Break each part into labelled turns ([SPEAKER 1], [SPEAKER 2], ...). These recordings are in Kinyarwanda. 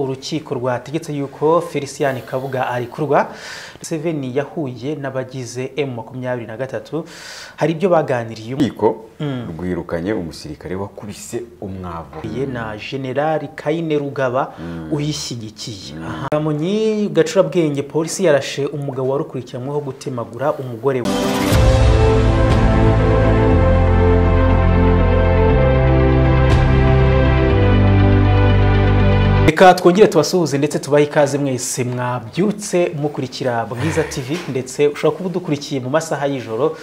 [SPEAKER 1] urukiko rwategetse yuko felicien kabuga arikurwa museveni yahuye n'abagize emu makumyabiri na gatatu hari ibyo baganiriye
[SPEAKER 2] urukiko rwirukanye umusirikare wakubise umwavu
[SPEAKER 1] ye na generali kayine rugaba uyishyigikiye munyi gacurabwenge polisi yarashe umugabo warukurikiranyweho gutemagura umugore we reka twongere tubasuhuze ndetse tubahe ikaze mwese mwabyutse mukurikira bwiza tv ndetse ushobora kuba udukurikiye mu masaha y'ijoro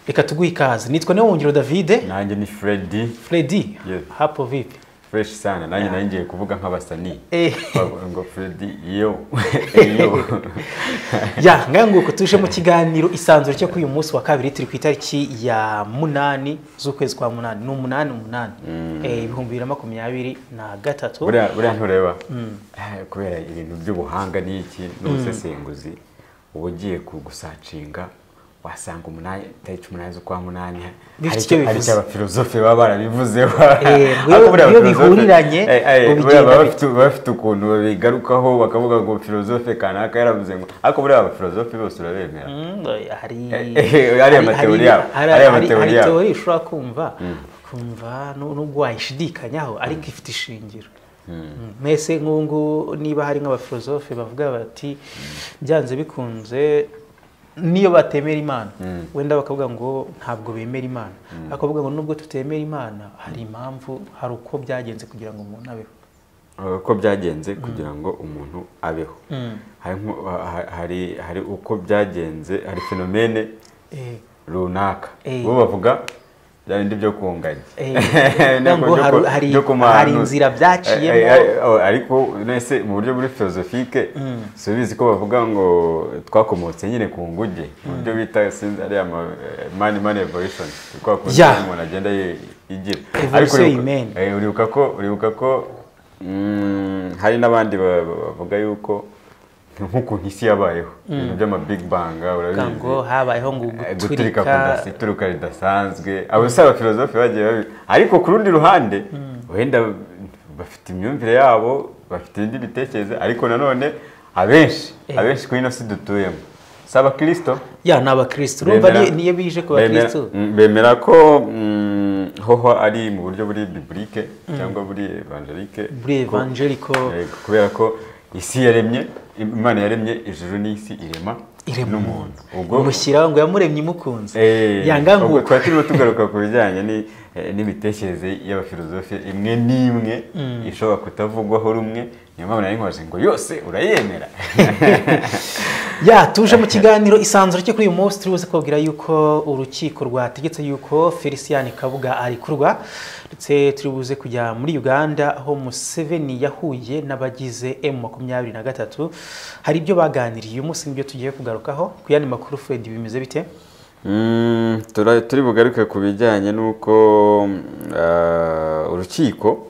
[SPEAKER 1] reka tuguhe ikaze nitwa niwongero davide
[SPEAKER 2] nanjye ni freddy
[SPEAKER 1] fredi
[SPEAKER 2] Yes.
[SPEAKER 1] hapo vipi
[SPEAKER 2] fresh sana nanjye nari ngiye kuvuga nk'abasanii
[SPEAKER 1] Eh.
[SPEAKER 2] Bavuga ngo freddy yo yo
[SPEAKER 1] ya ngaho nguko tuje mu kiganiro isanzure cyo kuri uyu munsi wa kabiri turi ku itariki ya munani z'ukwezi kwa munani ni umunani umunani Eh, ibihumbi bibiri na makumyabiri na gatatu
[SPEAKER 2] buriya buriya ntureba Eh, kubera ibintu by'ubuhanga n'iki n'ubusesenguzi uba ugiye kugusacinga wasanga umunani tariki umunani z'ukwa munani
[SPEAKER 1] Bifite
[SPEAKER 2] hari
[SPEAKER 1] icyo
[SPEAKER 2] icyo- hari
[SPEAKER 1] bivuze.
[SPEAKER 2] icyo abafilozofe baba barabivuzeho
[SPEAKER 1] Eh,
[SPEAKER 2] Ariko
[SPEAKER 1] iyo-
[SPEAKER 2] buriya
[SPEAKER 1] iyo
[SPEAKER 2] abafilozofe-
[SPEAKER 1] bihuriranye,
[SPEAKER 2] Eh, eh,
[SPEAKER 1] ubigenda
[SPEAKER 2] buriya baba
[SPEAKER 1] bite.
[SPEAKER 2] bafite- baba bafite ukuntu babigarukaho bakavuga ngo filozofe kanaka yaravuze ngo ariko buriya abafilozofe bose urabemera
[SPEAKER 1] Mm, eh, hari
[SPEAKER 2] Eh, eh, hariya
[SPEAKER 1] hari-
[SPEAKER 2] amateori
[SPEAKER 1] hari-
[SPEAKER 2] yabo,
[SPEAKER 1] hari-
[SPEAKER 2] hariya
[SPEAKER 1] hari-
[SPEAKER 2] amateori
[SPEAKER 1] hari
[SPEAKER 2] yabo.
[SPEAKER 1] teori ushobora kumva ukumva nu- nubwo wayishidikanyaho ariko ifite ishingiro Mm, mwese nk'ubungubu niba hari nk'abafilozofe bavuga bati byanze bikunze niyo batemera imana wenda bakavuga ngo ntabwo bemera imana bakavuga ngo nubwo tutemera imana hari impamvu hari uko byagenze kugira ngo umuntu abeho
[SPEAKER 2] Uh, uko byagenze kugira ngo umuntu abeho Hari nko- ha- ha- hari hari uko byagenze hari fenomene
[SPEAKER 1] Eh,
[SPEAKER 2] runaka
[SPEAKER 1] Eh.
[SPEAKER 2] bo bavuga bya bindi byo kunganya
[SPEAKER 1] Eh,
[SPEAKER 2] Ntabwo
[SPEAKER 1] ngo
[SPEAKER 2] byo
[SPEAKER 1] hari-
[SPEAKER 2] ku-
[SPEAKER 1] hari-
[SPEAKER 2] byo ku
[SPEAKER 1] hari
[SPEAKER 2] mahanu-
[SPEAKER 1] inzira byaciyemo.
[SPEAKER 2] Eh, eh, eh, oh, ariko nese mu buryo buri filozofike subizi ko bavuga ngo twakomotse nyine ku nguge mu buryo bita sinzi ariya ma- eh, mani mani evolution twakunze
[SPEAKER 1] Ya.
[SPEAKER 2] umuntu agenda ye- igira
[SPEAKER 1] Evolution
[SPEAKER 2] Ariko uribuka-
[SPEAKER 1] y'imena.
[SPEAKER 2] Eh, uribuka ko uribuka ko mm, hari n'abandi ba- ba- bavuga yuko nk'ukuntu isi yabayeho ibintu by'ama big bang
[SPEAKER 1] kuvuga
[SPEAKER 2] urabizi
[SPEAKER 1] ngo habayeho ngo
[SPEAKER 2] Eh,
[SPEAKER 1] guturika
[SPEAKER 2] guturika kudasi- ituruka ridasanzwe abo si abafilozofe bagiye babi ariko ku rundi ruhande wenda bafite imyumvire yabo bafite ibindi bitekerezo ariko nanone abenshi abenshi kuri ino si dutuyemo si abakirisito
[SPEAKER 1] ya ni abakirisitu urumva
[SPEAKER 2] Bemera-
[SPEAKER 1] ni- niyo bije ku
[SPEAKER 2] bemera-
[SPEAKER 1] bakirisitu
[SPEAKER 2] mm, bemera ko mm, hoho ari mu buryo buri biburike cyangwa buri evangelike
[SPEAKER 1] buri
[SPEAKER 2] ko-
[SPEAKER 1] evangeliko
[SPEAKER 2] Eh, kubera ko isi yaremye imana yaremye ijuru n'isi irema
[SPEAKER 1] Irema
[SPEAKER 2] n'umuntu ubwo
[SPEAKER 1] umushyiraho ngo yamuremye imukunze
[SPEAKER 2] Eh,
[SPEAKER 1] yanga nkuko
[SPEAKER 2] ubwo twari turimo tugaruka ku bijyanye ni- eh, n'imitekerereze y'abafilozofe imwe n'imwe ishobora kutavugwaho rumwe niyo mpamvu nari nkoze ngo yose urayemera
[SPEAKER 1] ya tuje mu kiganiro isanzure cyo kuri uyu munsi turi buze kubabwira yuko urukiko rwategetse yuko felicien kabuga arikurwa ndetse turi buze kujya muri uganda aho museveni yahuye n'abagize emu makumyabiri na gatatu hari ibyo baganiriye uyu munsi nibyo tugiye kugarukaho ku yandi makuru fred bimeze bite
[SPEAKER 2] Mm, tura- turi bugaruke ku bijyanye n'uko mm, ah, urukiko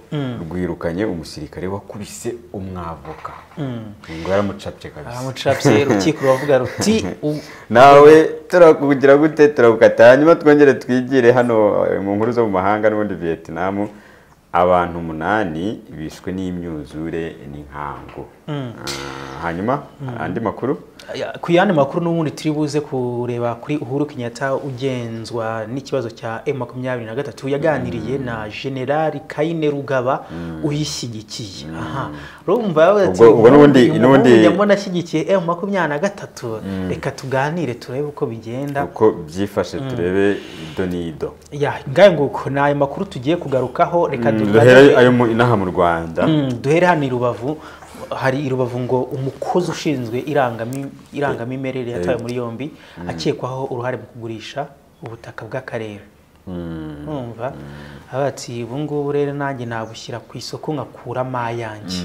[SPEAKER 2] rwirukanye umusirikare wakubise umwavoka ngo yaramucapye kabisa
[SPEAKER 1] amucapse urukiko ruravuga ruti u-
[SPEAKER 2] nawe turakugira gute turakukata hanyuma twongere twigire hano eh, mu nkuru zo mu mahanga n'ubundi vietnam abantu umunani bishwe n'imyuzure n'inkangu Ah, hanyuma andi makuru
[SPEAKER 1] Ya, ku yandi makuru n'ubundi turi buze kureba kuri uhuru kenyatta ugenzwa n'ikibazo cya m makumyabiri na gatatu yaganiriye na generali kayine rugaba uyishyigikiye aha urumva yavuze ati,
[SPEAKER 2] Ubwo- ubwo n'ubundi-
[SPEAKER 1] "Uyu
[SPEAKER 2] n'ubundi-
[SPEAKER 1] muhungu nyabona ashyigikiye m makumyabiri na gatatu reka tuganire turebe uko bigenda
[SPEAKER 2] uko byifashe turebe ido n'ido
[SPEAKER 1] ya ngahe nguko ni ayo makuru tugiye kugarukaho reka
[SPEAKER 2] duhere
[SPEAKER 1] duhere
[SPEAKER 2] ayo mu- inaha mu rwanda
[SPEAKER 1] Mm, duhere hano i rubavu hari i rubavu ngo umukozi ushinzwe irangami- irangamimerere yatawe muri yombi akekwaho uruhare mu kugurisha ubutaka bw'akarere numva avuga ati ubu ngubu rero nanjye nabushyira ku isoko nkakuramo ayanjye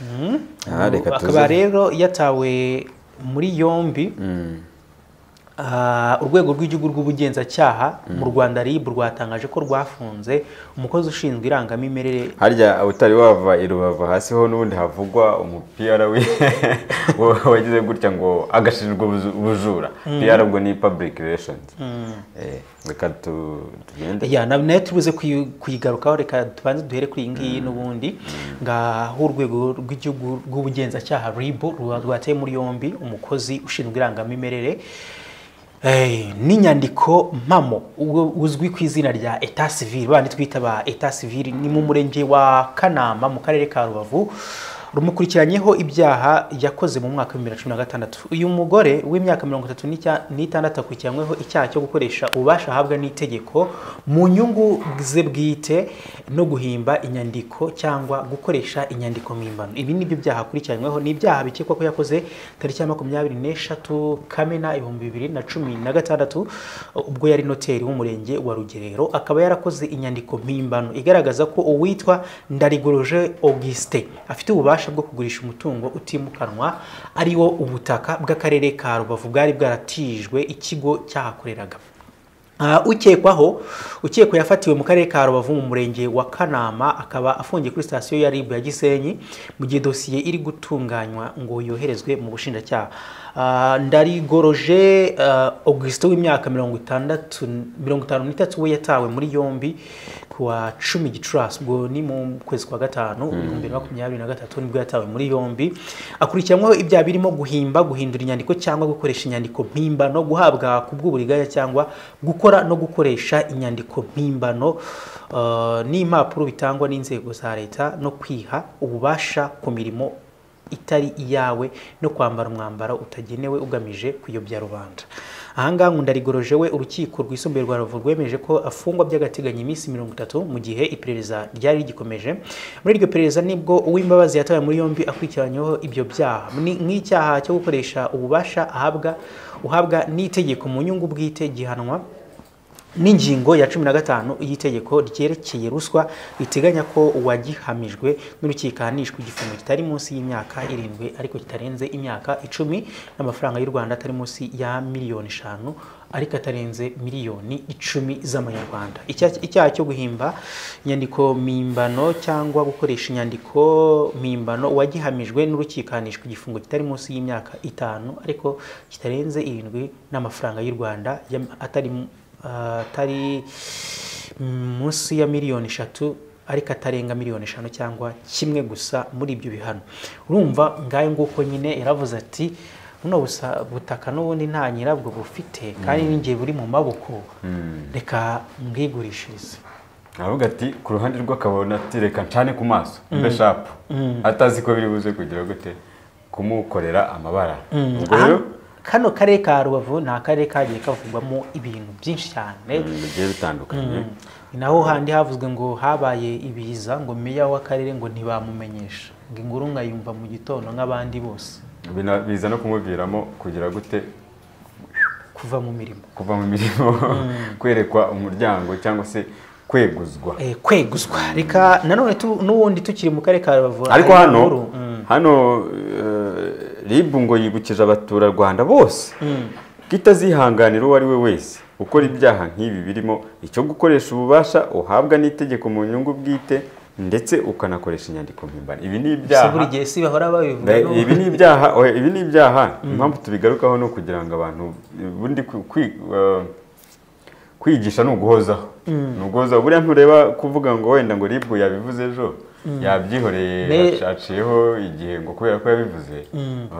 [SPEAKER 1] Mm.
[SPEAKER 2] Ah, reka
[SPEAKER 1] akaba
[SPEAKER 2] tuze.
[SPEAKER 1] rero yatawe muri yombi Ah, urwego rw'igihugu rw'ubugenzacyaha mu rwanda rib rwatangaje ko rwafunze umukozi ushinzwe irangamimerere
[SPEAKER 2] harya utari wava i rubavu hasi ho n'ubundi havugwa umupira we wagize gutya ngo agashinjwa ubuzu- ubujura PR ubwo ni public relations Eh, reka tu- tugende
[SPEAKER 1] ya na- nayo turibuze kuyi- kuyigarukaho reka tubanze duhere kuri iyi ngiyi n'ubundi ngaho urwego rw'igihugu rw'ubugenzacyaha rib ruba- rwateye muri yombi umukozi ushinzwe irangamimerere Eh, n'inyandiko mpamo ubwo uzwi ku izina rya etat civil bandi twita ba etat civil ni mu murenge wa kanama mu karere ka rubavu rumukurikiranyeho ibyaha yakoze mu mwaka w'ibihumbi bibiri na cumi na gatandatu uyu mugore w'imyaka mirongo itatu n'icya- n'itandatu akurikiranyweho icyaha cyo gukoresha ububasha ahabwa n'itegeko mu nyungu ze bwite no guhimba inyandiko cyangwa gukoresha inyandiko mpimbano ibi ni byo byaha akurikiranyweho ni ibyaha bikekwa ko yakoze tariki ya makumyabiri n'eshatu kamena ibihumbi bibiri na cumi na gatandatu ubwo yari noteri w'umurenge wa rugerero akaba yarakoze inyandiko mpimbano igaragaza ko uwitwa ndarigoroje auguste afite ububasha bwo kugurisha umutungo utimukanwa ari wo ubutaka bw'akarere ka rubavu bwari bwaratijwe ikigo cyahakoreraga Ah, ukekwaho ukekwa yafatiwe mu karere ka rubavu mu murenge wa kanama akaba afungiye kuri sitasiyo ya rib ya gisenyi mu gihe dosiye iri gutunganywa ngo yoherezwe mu bushinjacyaha Ah, ndarigoroje ah, augustin w'imyaka mirongo itandatu mirongo itanu n'itatu we yatawe muri yombi ku wa cumi gicurasi ubwo ni mu kwezi kwa gatanu ibihumbi bibiri na makumyabiri na gatatu nibwo yatawe muri yombi akurikiranyweho ibyaha birimo guhimba guhindura inyandiko cyangwa gukoresha inyandiko mpimbano guhabwa ku bw'uburiganya cyangwa gukora no gukoresha inyandiko mpimbano eh, n'impapuro bitangwa n'inzego za leta no kwiha ububasha ku mirimo itari iyawe no kwambara umwambaro utagenewe ugamije kuyobya rubanda ahangaha nkundarigoroje we urukiko rwisumbuye rwa ruvu rwemeje ko afungwa by'agateganyo iminsi mirongo itatu mu gihe iperereza ryari rigikomeje muri iryo perereza nibwo uw'imbabazi yatawe muri yombi akurikiranyweho ibyo byaha Ni- nk'icyaha cyo gukoresha ububasha ahabwa uhabwa n'itegeko mu nyungu bwite gihanwa n'ingingo ya cumi na gatanu y'itegeko ryerekeye ruswa riteganya ko uwagihamijwe n'urukiko ahanishwa igifungo kitari munsi y'imyaka irindwi ariko kitarenze imyaka icumi n'amafaranga y'u rwanda atari munsi ya miliyoni eshanu ariko atarenze miliyoni icumi z'amanyarwanda Icya- icyaha cyo guhimba inyandiko mpimbano cyangwa gukoresha inyandiko mpimbano uwagihamijwe n'urukiko ahanishwa igifungo kitari munsi y'imyaka itanu ariko kitarenze irindwi n'amafaranga y'u rwanda yam- atari mu- atari munsi ya miliyoni eshatu ariko atarenga miliyoni eshanu cyangwa kimwe gusa muri ibyo bihano urumva ngayo nguko nyine yaravuze ati buno busa- butaka n'ubundi nta nyirabwo bufite kandi n'igihe buri mu maboko reka mbwigurishirize
[SPEAKER 2] aravuga ati ku ruhande rw'akabona ati reka ncane ku maso mbe shapu atazi ko biri buze kugira gute kumukorera amabara ubwo rero
[SPEAKER 1] Aha- kano karere ka rubavu ni akarere kagiye kavugwamo ibintu byinshi cyane
[SPEAKER 2] ibintu bigiye bitandukanye
[SPEAKER 1] ni naho handi havuzwe ngo habaye ibiza ngo meya w'akarere ngo ntibamumenyesha ngo inkuru nkayumva mu gitondo nk'abandi bose
[SPEAKER 2] Bina- biza no kumubwiramo kugira gute
[SPEAKER 1] kuva mu mirimo
[SPEAKER 2] kuva mu mirimo kwerekwa umuryango cyangwa se kweguzwa
[SPEAKER 1] Eh, kweguzwa reka nanone tu- n'ubundi tukiri mu karere ka rubavu
[SPEAKER 2] ariko
[SPEAKER 1] hari
[SPEAKER 2] hano
[SPEAKER 1] inkuru, mm,
[SPEAKER 2] hano eh, rib ngo yibukije abaturarwanda bose ko itazihanganira uwo ari we wese gukora ibyaha nk'ibi birimo icyo gukoresha ububasha uhabwa n'itegeko mu nyungu bwite ndetse ukanakoresha inyandiko mpimbano ibi ni
[SPEAKER 1] si
[SPEAKER 2] ibyaha
[SPEAKER 1] buri gihe si bahora babivuga
[SPEAKER 2] Be-
[SPEAKER 1] n'ubu-
[SPEAKER 2] ibi ni ibyaha oya, ibi ni ibyaha impamvu tubigarukaho ni ukugira ngo abantu ubundi kwi- kwi- eh, kwigisha ni uguhozaho ni uguhozaho buriya ntureba kuvuga ngo wenda ngo ribu yabivuze ejo yabyihoreye
[SPEAKER 1] Ne-
[SPEAKER 2] aciyeho igihe ngo kubera ko yabivuze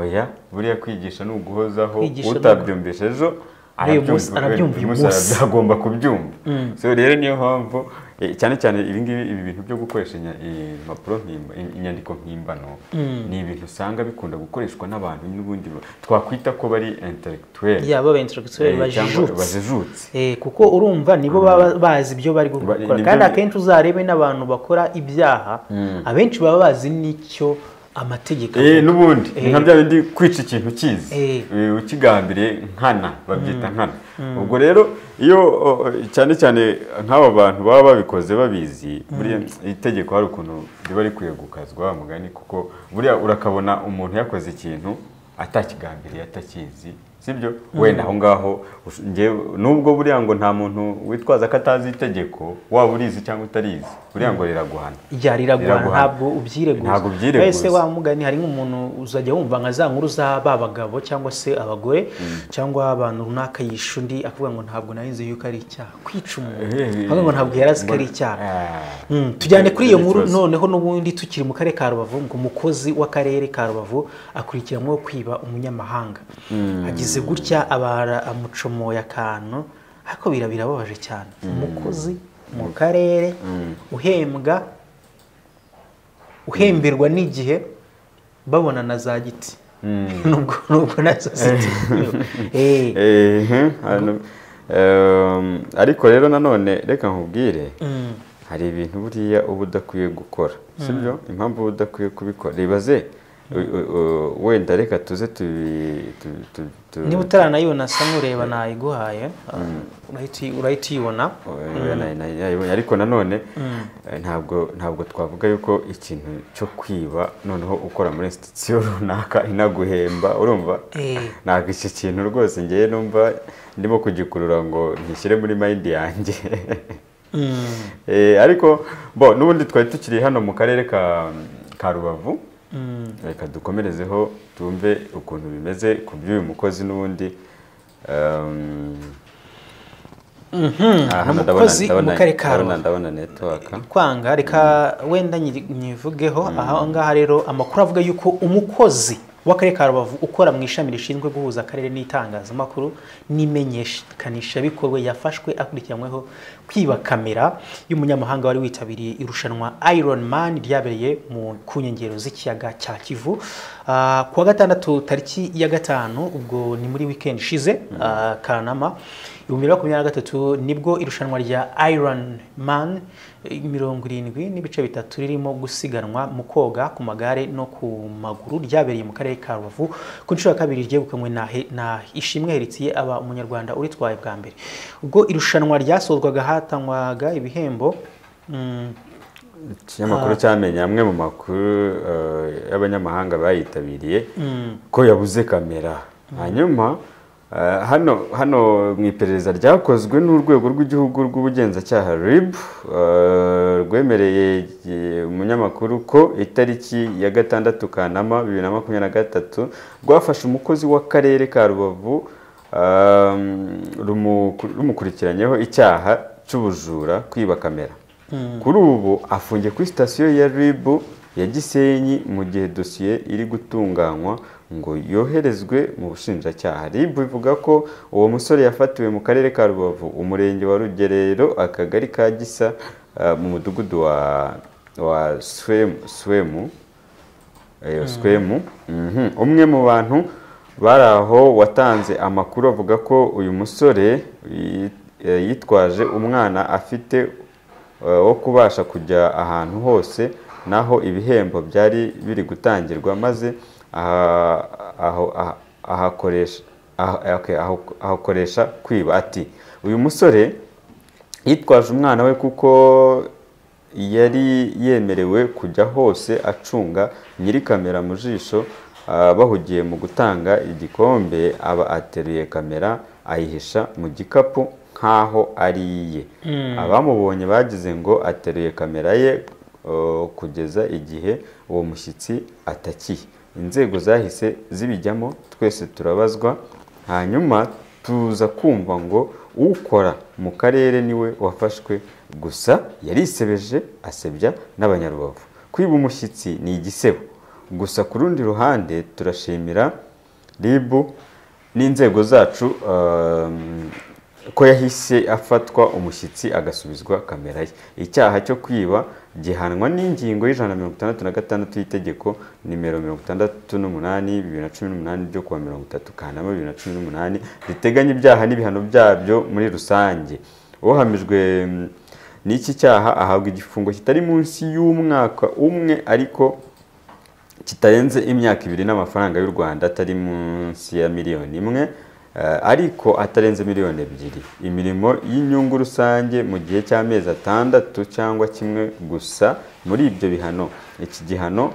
[SPEAKER 2] oya buriya kwigisha ni uguhozaho
[SPEAKER 1] Kwigisha ni ugu-
[SPEAKER 2] utabyumvisha ejo
[SPEAKER 1] Uyu munsi
[SPEAKER 2] arabyumva
[SPEAKER 1] arabyumva
[SPEAKER 2] kubera
[SPEAKER 1] uyu
[SPEAKER 2] uyu
[SPEAKER 1] munsi.
[SPEAKER 2] agomba kubyumva so rero niyo mpamvu eh, cyane cyane ibi ngibi ibi bintu byo gukoresha inya- impapuro mpimba- inyandiko mpimbano ni ibintu usanga bikunda gukoreshwa n'abantu n'ubundi ba- twakwita ko bari intellectuel
[SPEAKER 1] ya baba intellectuel
[SPEAKER 2] eh, cyangwa
[SPEAKER 1] bajijutse
[SPEAKER 2] bajijutse
[SPEAKER 1] Eh, kuko urumva nibo baba bazi ibyo bari
[SPEAKER 2] Ba-
[SPEAKER 1] gukora
[SPEAKER 2] nibyo
[SPEAKER 1] kandi
[SPEAKER 2] bi-
[SPEAKER 1] akenshi uzarebe n'abantu bakora ibyaha abenshi baba bazi n'icyo amategeko
[SPEAKER 2] Eh, n'ubundi
[SPEAKER 1] Eh.
[SPEAKER 2] ni nka bya bindi kwica ikintu ukizi
[SPEAKER 1] Eh.
[SPEAKER 2] Eh, ukigambiriye nkana babyita nkana ubwo rero iyo o, cyane cyane nk'aba bantu baba babikoze babizi buriya itegeko hari ukuntu riba rikwiye gukazwa wa mugani kuko buriya urakabona umuntu yakoze ikintu atakigambiriye atakizi sibyo wenda aho ngaho ush- njyewe- nubwo buriya ngo nta muntu witwaza ko atazi itegeko waba urizi cyangwa utarizi buriya ngo riraguhana
[SPEAKER 1] ryariragwa
[SPEAKER 2] Riraguhana.
[SPEAKER 1] ntabwo ubyireguza
[SPEAKER 2] Ntabwo ubyireguza.
[SPEAKER 1] wese wa mugani hari nk'umuntu uzajya wumva nka za nkuru za ba bagabo cyangwa se abagore cyangwa abantu runaka yisha undi akavuga ngo ntabwo narinzi yuko ari icyaha kwica umuntu akavuga ngo ntabwo yari azi ko ari icyaha
[SPEAKER 2] Ah.
[SPEAKER 1] Mm, tujyane kuri iyo nkuru
[SPEAKER 2] Ikibazo.
[SPEAKER 1] noneho n'ubundi tukiri mu karere ka rubavu ngo umukozi w'akarere ka rubavu akurikiranweho kwiba umunyamahanga agize gutya abara amucomoye akantu ariko bira- birababaje cyane umukozi mu karere uhembwa uhemberwa n'igihe babona na za giti nubwo nubwo na zo ziti Eh,
[SPEAKER 2] Ehe, hano- Ehm, ariko rero nanone reka nkubwire
[SPEAKER 1] mm,
[SPEAKER 2] hari ibintu buriya uba udakwiye gukora sibyo impamvu uba udakwiye kubikora ribaze u- u- u- wenda reka tuze tubi- tu- tu- tu-
[SPEAKER 1] niba utaranayibona sa nkureba nayiguhaye urahita uyi- urahita uyibona
[SPEAKER 2] Oya, na- na- nayibonye. ariko nanone eh, ntabwo ntabwo twavuga yuko ikintu cyo kwiba noneho ukora muri institution runaka inaguhemba urumva
[SPEAKER 1] Eh.
[SPEAKER 2] ntabwo iki kintu rwose ngewe numva ndimo kugikurura ngo ntishyire muri mind yanjye Eh, ariko bo n'ubundi twari tukiri hano mu karere ka ka rubavu reka dukomerezeho tumve ukuntu bimeze ku by'uyu mukozi n'ubundi Ehm, aha
[SPEAKER 1] ni
[SPEAKER 2] ndabona-
[SPEAKER 1] umukozi
[SPEAKER 2] ndabona-
[SPEAKER 1] mu karere ka
[SPEAKER 2] ndabona-
[SPEAKER 1] Rubavu.
[SPEAKER 2] ndabona network
[SPEAKER 1] kwanga reka wenda nyiri- nyivugeho aha ngaha rero amakuru avuga yuko umukozi w'akarere ka rubavu ukora mu ishami rishinzwe guhuza akarere n'itangazamakuru n'imenyekanishabikorwa yafashwe akurikiranyweho kwiba kamera y'umunyamahanga wari witabiriye irushanwa iron man ryabereye mu ku nkengero z'ikiyaga cya kivu Ah, ku wa gatandatu tariki ya gatanu ubwo ni muri weekend ishize ah, kanama ibihumbi bibiri na makumyabiri na gatatu nibwo irushanwa rya iron man eh, mirongo irindwi n'ibice bitatu ririmo gusiganwa mu koga ku magare no ku maguru ryabereye mu karere ka rubavu ku nshuro ya kabiri ryegukanywe na, He- na ishimwe heritiye aba umunyarwanda uritwaye bwa mbere ubwo irushanwa ryasozwaga hatangwaga ibihembo mm,
[SPEAKER 2] ikinyamakuru cyamenye amwe mu makuru eh, y'abanyamahanga bayitabiriye ko yabuze kamera hanyuma eh, hano hano mu iperereza ryakozwe n'urwego rw'igihugu rw'ubugenzacyaha rib eh, rwemereye eh, umunyamakuru ko itariki ya gatandatu kanama bibiri na makumyabiri na gatatu rwafashe umukozi w'akarere ka rubavu eh, rumu- rumukurikiranyeho icyaha cy'ubujura kwiba kamera kuri ubu afungiye kuri sitasiyo ya rib ya gisenyi mu gihe dosiye iri gutunganywa ngo yoherezwe mu bushinjacyaha rib ivuga ko uwo musore yafatiwe mu karere ka rubavu umurenge wa rugerero akagari ka gisa ah, mu mudugudu wa wa swemu, swemu Eyo swemu Mhm. umwe mu bantu bari aho watanze amakuru avuga ko uyu musore yi- eh, yitwaje umwana afite eh, wo kubasha kujya ahantu hose naho ibihembo byari biri gutangirwa maze aha- aho- aha- ahakoresha aha- okay, aho- ahakoresha kwiba ati uyu musore yitwaje umwana we kuko yari yemerewe kujya hose acunga nyiri kamera mu jisho ah, bahugiye mu gutanga igikombe aba ateruye kamera ayihisha mu gikapu nk'aho ari iye abamubonye bagize ngo ateruye kamera ye eh, kugeza igihe uwo mushyitsi atakiye inzego zahise zibijyamo twese turabazwa hanyuma tuza kumva ngo ukora mu karere niwe wafashwe gusa yarisebeje asebya n'abanyarubavu kwiba umushyitsi ni igisebo gusa ku rundi ruhande turashimira rib n'inzego zacu um, ko yahise afatwa umushyitsi agasubizwa kamera ye icyaha cyo kwiba gihanwa n'ingingo y'ijana na mirongo itandatu na gatandatu y'itegeko nimero mirongo itandatu n'umunani bibiri na cumi n'umunani ryo kuwa mirongo itatu kanama bibiri na cumi n'umunani riteganya ibyaha n'ibihano byabyo muri rusange uhamijwe mm, n'iki cyaha ahabwa igifungo kitari munsi y'umwaka umwe ariko kitarenze imyaka ibiri n'amafaranga y'u Rwanda atari munsi ya miliyoni imwe eh, ariko atarenze miliyoni ebyiri imirimo y'inyungu rusange mu gihe cy'amezi atandatu cyangwa kimwe gusa muri ibyo bihano iki gihano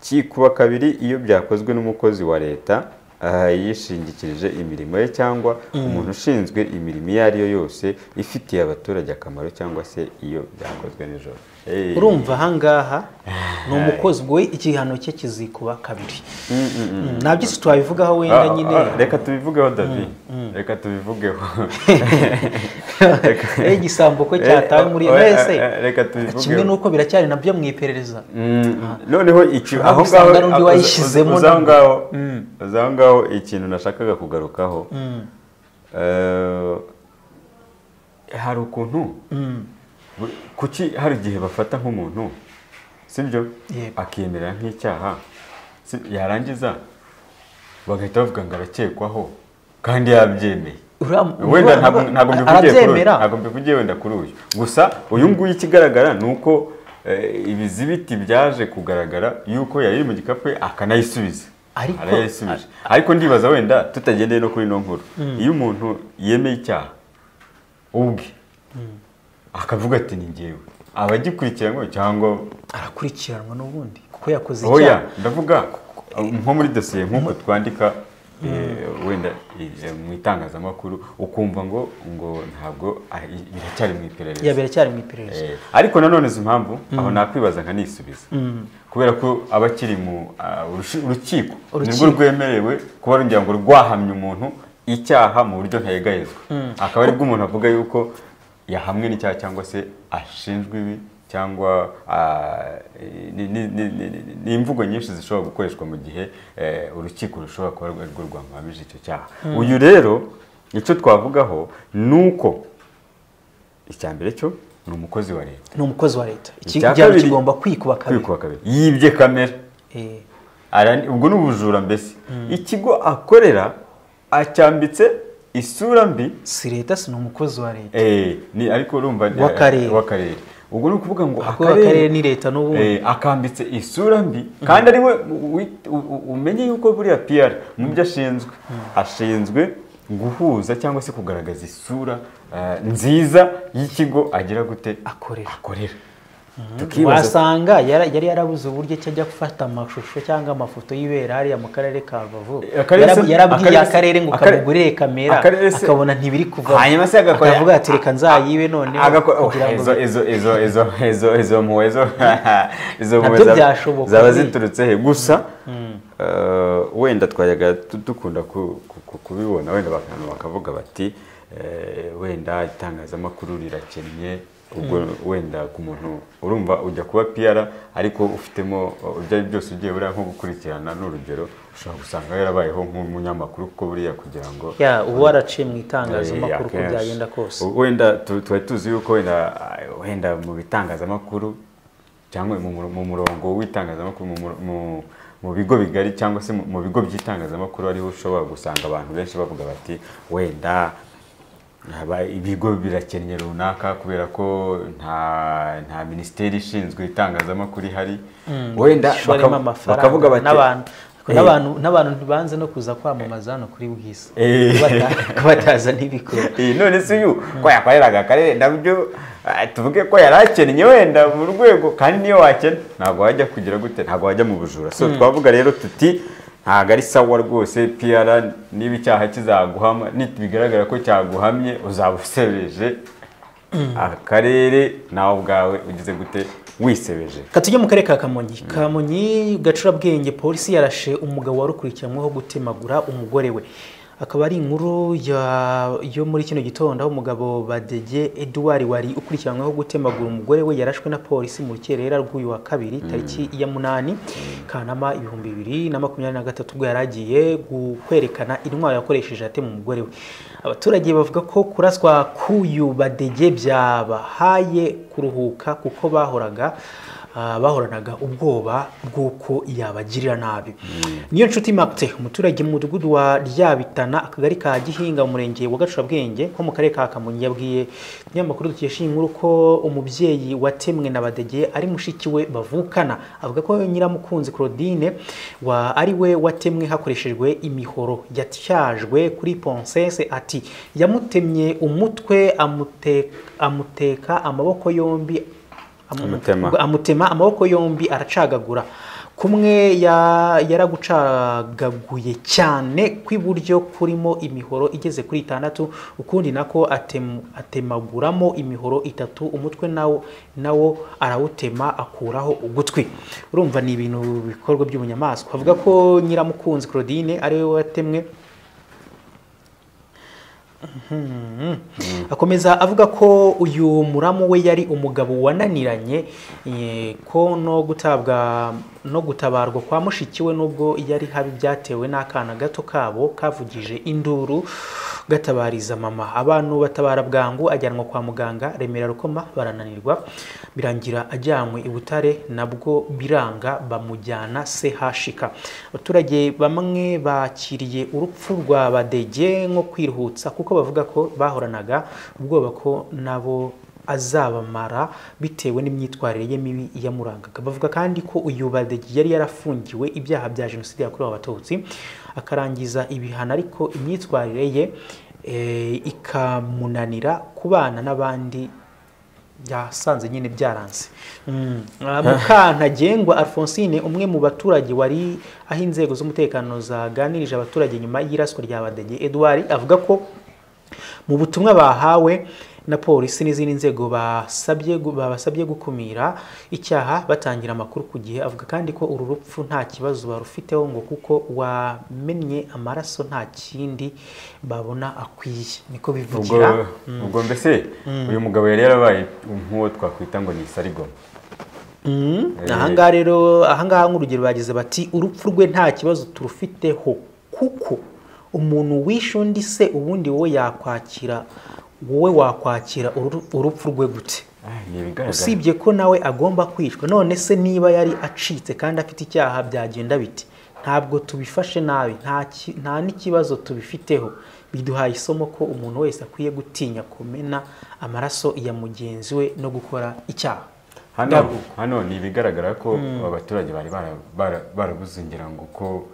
[SPEAKER 2] cyikuba kabiri iyo byakozwe n'umukozi wa leta aha yishingikirije imirimo ye cyangwa umuntu ushinzwe imirimo iyo ari yo yose ifitiye abaturage akamaro cyangwa se iyo byakozwe nijoro Hey.
[SPEAKER 1] urumva ahangaha ni umukozi we igihano cye kizikuba kabiri Mm, nta byinshi twabivugaho wenda
[SPEAKER 2] Ah,
[SPEAKER 1] nyine
[SPEAKER 2] ah, reka tubivugeho davi reka tubivugeho Reka-
[SPEAKER 1] Eh, igisambo kwe cyatawe muri
[SPEAKER 2] Eh, eh, eh,
[SPEAKER 1] mwese
[SPEAKER 2] reka tubivugeho
[SPEAKER 1] kimwe n'uko biracyari nabyo mu iperereza
[SPEAKER 2] Mm, noneho iki- aho
[SPEAKER 1] usanga
[SPEAKER 2] ngaho
[SPEAKER 1] n'undi
[SPEAKER 2] uza-
[SPEAKER 1] wayishyizemo
[SPEAKER 2] uza aho
[SPEAKER 1] nabwo.
[SPEAKER 2] ngaho uza aho ngaho ikintu nashakaga kugarukaho eh, hari ukuntu bu- kuki hari igihe bafata nk'umuntu sibyo
[SPEAKER 1] Yego.
[SPEAKER 2] akiyemera nk'icyaha si- yarangiza bagahita bavuga ngo arakekwaho kandi yabyemeye
[SPEAKER 1] Uriya-
[SPEAKER 2] wenda
[SPEAKER 1] uriya-
[SPEAKER 2] ntabwo ntabwo mbivugiye kuri uyu
[SPEAKER 1] arabyemera
[SPEAKER 2] ntabwo mbivugiye wenda kuri uyu gusa uyu nguyu ikigaragara ni uko eh, ibizibiti byaje kugaragara yuko yari iri mu gikapu we akanayisubiza
[SPEAKER 1] Ariko-
[SPEAKER 2] arayisubije ariko ndibaza wenda tutagendeye no kuri ino nkuru iyo umuntu yemeye icyaha ubwe akavuga ati ni njyewe abagikurikiranywe cyangwa
[SPEAKER 1] arakurikiranwa n'ubundi kuko yakoze
[SPEAKER 2] oya
[SPEAKER 1] icyaha
[SPEAKER 2] ndavuga nko muri dosiye nk'uko twandika eh, wenda eh, mu itangazamakuru ukumva ngo ngo ntabwo ah, i- biracyari mu iperereza
[SPEAKER 1] yabera cyari mu iperereza
[SPEAKER 2] Eh, ariko nanone izi mpamvu aho nakwibaza nkanisubiza kubera ko aba akiri mu ah, urushi- urukiko nirwo
[SPEAKER 1] Urukiko.
[SPEAKER 2] rwemerewe kuba rugira ngo rwahamye umuntu icyaha mu buryo ntayegayezwa akaba aribwo umuntu avuga yuko yahamwe n'icyaha cyangwa se ashinjwa ibi cyangwa ah, ni- ni- ni- ni- ni- ni imvugo nyinshi zishobora gukoreshwa mu gihe eh, urukiko rushobora kuba arirwo rwamuhamije icyo cyaha uyu rero icyo twavugaho ni uko icya mbere cyo ni umukozi wa leta
[SPEAKER 1] ni umukozi wa leta Iki-
[SPEAKER 2] Icya
[SPEAKER 1] igihano
[SPEAKER 2] kabiri-
[SPEAKER 1] kigomba kwikuba kabiri
[SPEAKER 2] kwikuba kabiri yibye kamera
[SPEAKER 1] Eh,
[SPEAKER 2] Arani- ubwo ni ubujura mbese ikigo akorera acyambitse isura mbi
[SPEAKER 1] si leta si ni umukozi wa leta
[SPEAKER 2] eh, ni ariko urumva ni-
[SPEAKER 1] W'akarere.
[SPEAKER 2] w'akarere ubwo ni ukuvuga ngo
[SPEAKER 1] Ahubwo akarere ni leta n'ubundi.
[SPEAKER 2] eh, akambitse isura mbi kandi ari we wi- u- u- umenye yuko buriya piyara mu byo ashinzwe ashinzwe guhuza cyangwa se kugaragaza isura eh, nziza y'ikigo agira gute
[SPEAKER 1] Akorera.
[SPEAKER 2] akorera tukibaza
[SPEAKER 1] wasanga yara- yari yarabuze uburyo ki ajya gufata amashusho cyangwa amafoto y'ibera hariya mu karere ka rubavu
[SPEAKER 2] Akarere se-
[SPEAKER 1] Yarab- yarabwiye
[SPEAKER 2] akarere se-
[SPEAKER 1] akarere ngo
[SPEAKER 2] akarere-
[SPEAKER 1] kamugurire kamera
[SPEAKER 2] akarere se-
[SPEAKER 1] akabona ntibiri kuva
[SPEAKER 2] hanyuma se agakora-
[SPEAKER 1] akavuga ati reka nzayibe noneho
[SPEAKER 2] agakora oh,
[SPEAKER 1] kugira ngo
[SPEAKER 2] izo izo izo izo izo izo mpuwe zo izo
[SPEAKER 1] Nabyo
[SPEAKER 2] mpuwe zaba-
[SPEAKER 1] byashoboka
[SPEAKER 2] zaba
[SPEAKER 1] nyine.
[SPEAKER 2] ziturutse he gusa eh, wenda twayaga tu- dukunda ku- ku- ku- kubibona wenda abantu bakavuga bati eh, wenda itangazamakuru rirakennye ubwo wenda ku muntu urumva ujya kuba piyara ariko ufitemo eh, ibyo ari byo byose ugiye buriya nko gukurikirana n'urugero ushobora gusanga yarabayeho nk'umunyamakuru kuko buriya kugira ngo
[SPEAKER 1] ya ubu waraciye mu itangazamakuru
[SPEAKER 2] Eh,
[SPEAKER 1] uko
[SPEAKER 2] akenshi.
[SPEAKER 1] byagenda kose
[SPEAKER 2] U- wenda tu- tuba tuzi yuko wenda ah, wenda mu bitangazamakuru cyangwa mu muro- mu murongo w'itangazamakuru mu muro- mu- mu bigo bigari cyangwa se mu- mu bigo by'itangazamakuru ariho ushobora gusanga abantu benshi bavuga bati wenda haba ibigo birakennye runaka kubera ko nta nta minisiteri ishinzwe itangazamakuru ihari wenda
[SPEAKER 1] Ishoremo
[SPEAKER 2] baka-
[SPEAKER 1] amafaranga
[SPEAKER 2] bakavuga bati
[SPEAKER 1] n'abantu
[SPEAKER 2] Eh.
[SPEAKER 1] n'abantu n'abantu ntibanze no kuza kwamamaza hano kuri bwisi
[SPEAKER 2] Eh.
[SPEAKER 1] Ko bata- ko bataza ntibikora
[SPEAKER 2] Iyi none si uyu ko yakoreraga akarere nabyo ah, tuvuge ko yari akennye wenda mu rwego kandi niyo wakena ntabwo wajya kugira gute ntabwo wajya mu bujura so twavuga rero tuti ntabwo ari sawa rwose piyara niba icyaha kizaguhama bigaragara ko cyaguhamye uzaba usebeje akarere nawe ubwawe ugize gute wisebeje
[SPEAKER 1] Ka tujye mu karere ka kamonyi kamonyi gacurabwenge polisi yarashe umugabo wari ukurikiranyweho gutemagura umugore we akaba ari inkuru ya- yo muri kino gitondo aho umugabo badege eduard wari ukurikiranyweho gutemagura umugore we yarashwe na polisi mu rukerera rw'uyu wa kabiri tariki ya munani kanama ibihumbi bibiri na makumyabiri na gatatu ubwo yari agiye gu- kwerekana intwaro yakoresheje atema umugore we abaturage bavuga ko kuraswa k'uyu badege byabahaye kuruhuka kuko bahoraga Ah, bahoranaga ubwoba bw'uko yabagirira nabi niyo nshuti marite umuturage mu mudugudu wa ryabitana akagari ka gihinga mu murenge wa gacurabwenge nko mu karere ka kamonyi yabwiye ikinyamakuru dukesha iyi nkuru ko umubyeyi watemwe na badege ari mushiki we bavukana avuga ko nyiramukunzi claudine wa ari we watemwe hakoreshejwe imihoro yatyajwe kuri ponsese ati yamutemye umutwe amute- amuteka amaboko yombi
[SPEAKER 2] Amutema.
[SPEAKER 1] amutema amaboko yombi aracagagura kumwe ya- yaragucagaguye cyane kw'iburyo kurimo imihoro igeze kuri itandatu ukundi nako atem- atemaguramo imihoro itatu umutwe nawo nawo arawutema akuraho ugutwi urumva ni ibintu bikorwa by'ubunyamaswa avuga ko nyiramukunzi claudine ari we watemwe akomeza avuga ko uyu muramu we yari umugabo wananiranye eh, ko no gutabwa no gutabarwa kwa mushiki we nubwo yari habi byatewe n'akana gato kabo kavugije induru gatabariza mama abantu batabara bwangu ajyanwa kwa muganga remera rukoma barananirwa birangira ajyanywe i butare nabwo biranga bamujyana sehashika abaturage bamwe bakiriye urupfu rwa badege nko kwirutsa kuko bavuga ko bahoranaga ubwoba ko nabo azabamara bitewe n'imyitwarire ye mibi yamurangaga bavuga kandi ko uyu badege yari yarafungiwe ibyaha bya jenoside yakorewe abatutsi akarangiza ibihano ariko imyitwarire ye eh, ikamunanira kubana n'abandi yasanze nyine byaranze Mm. Ah, mukantagengwa alphonsine umwe mu baturage wari aho inzego z'umutekano zaganirije abaturage nyuma y'iraswa rya badege edouard avuga ko mu butumwa bahawe na polisi n'izindi nzego basabye gu- babasabye gukumira icyaha batangira amakuru ku gihe avuga kandi ko uru rupfu nta kibazo barufiteho ngo kuko wamennye amaraso nta kindi babona akwiye niko
[SPEAKER 2] ubwo
[SPEAKER 1] bivugira
[SPEAKER 2] ubwo mbese uyu mugabo yari yarabaye nk'uwo twakwita ngo ni isarigoma
[SPEAKER 1] Mm,
[SPEAKER 2] Eh.
[SPEAKER 1] ahangaha rero ahangaha nk'urugero bagize bati urupfu rwe nta kibazo turufiteho kuko umuntu wishe undi se ubundi wowe yakwakira wowe wakwakira uru- urupfu rwe gute
[SPEAKER 2] Ah, ni ibigaragara
[SPEAKER 1] usibye ko nawe agomba kwicwa none se niba yari acitse kandi afite icyaha byagenda biti ntabwo tubifashe nabi nta ki- nta n'ikibazo tubifiteho biduhaye isomo ko umuntu wese akwiye gutinya kumena amaraso ya mugenzi we no gukora icyaha
[SPEAKER 2] hano hano ni ibigaragara ko abaturage bari bara- bara- barabuze ngira ngo ko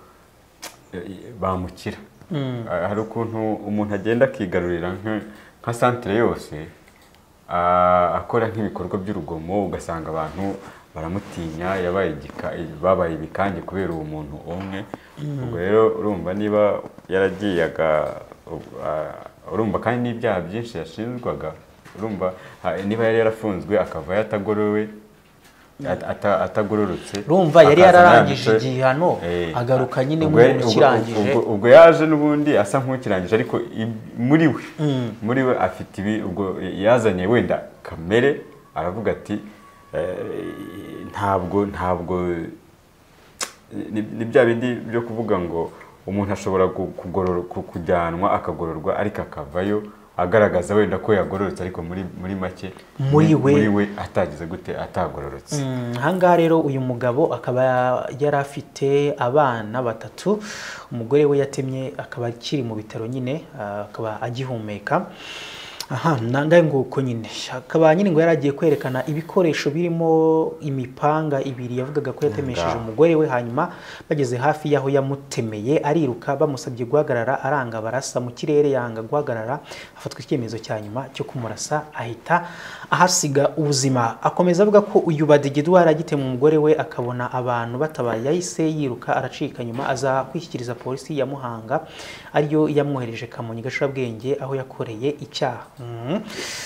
[SPEAKER 2] eh, bamukira Ah, hari ukuntu umuntu agenda akigarurira nka- nka santire yose ah, akora nk'ibikorwa by'urugomo ugasanga abantu baramutinya yabaye igika- babaye ibikange kubera uwo muntu umwe ubwo rero urumva niba yaragiye aga- ah, urumva kandi n'ibyaha byinshi yashinjwaga urumva ha- niba yari yarafunzwe akava yatagorowe at- ata- atagororotse
[SPEAKER 1] urumva yari
[SPEAKER 2] akaza
[SPEAKER 1] yararangije
[SPEAKER 2] ananditse.
[SPEAKER 1] igihano
[SPEAKER 2] Eh,
[SPEAKER 1] agaruka nyine
[SPEAKER 2] ubwo-
[SPEAKER 1] nk'umuntu
[SPEAKER 2] ubwo-
[SPEAKER 1] ukirangije
[SPEAKER 2] ubwo- ubwo yaje n'ubundi asa nk'ukirangije ariko i- muri we muri we afite ibi ubwo yazanye wenda kamere aravuga ati eh, ntabwo ntabwo ni- ni bya bindi byo kuvuga ngo umuntu ashobora ku- kugoror- ku- kujyanwa akagororwa ariko akavayo agaragaza wenda ko yagororotse ariko muri muri make
[SPEAKER 1] Muri we.
[SPEAKER 2] muri we atagize gute atagororotse
[SPEAKER 1] Mm, ahangaha rero uyu mugabo akaba yari afite abana batatu umugore we yatemye akaba akiri mu bitaro nyine ah, akaba agihumeka aha nangaye nguko nyine akaba nyine ngo yari agiye kwerekana ibikoresho birimo imipanga ibiri yavugaga ko yatemesheje
[SPEAKER 2] Ngaho.
[SPEAKER 1] umugore we hanyuma bageze hafi y'aho yamutemeye ariruka bamusabye guhagarara aranga barasa mu kirere yanga guhagarara afatwa icyemezo cya nyuma cyo kumurasa ahita ahasiga ubuzima akomeza avuga ko uyu badegedwa aragitemwe umugore we akabona abantu batabaye yahise yiruka aracika nyuma aza kwishyikiriza polisi ya Muhanga ariyo yamwohereje Kamonyi Gashorabwenge aho yakoreye icyaha Mhm.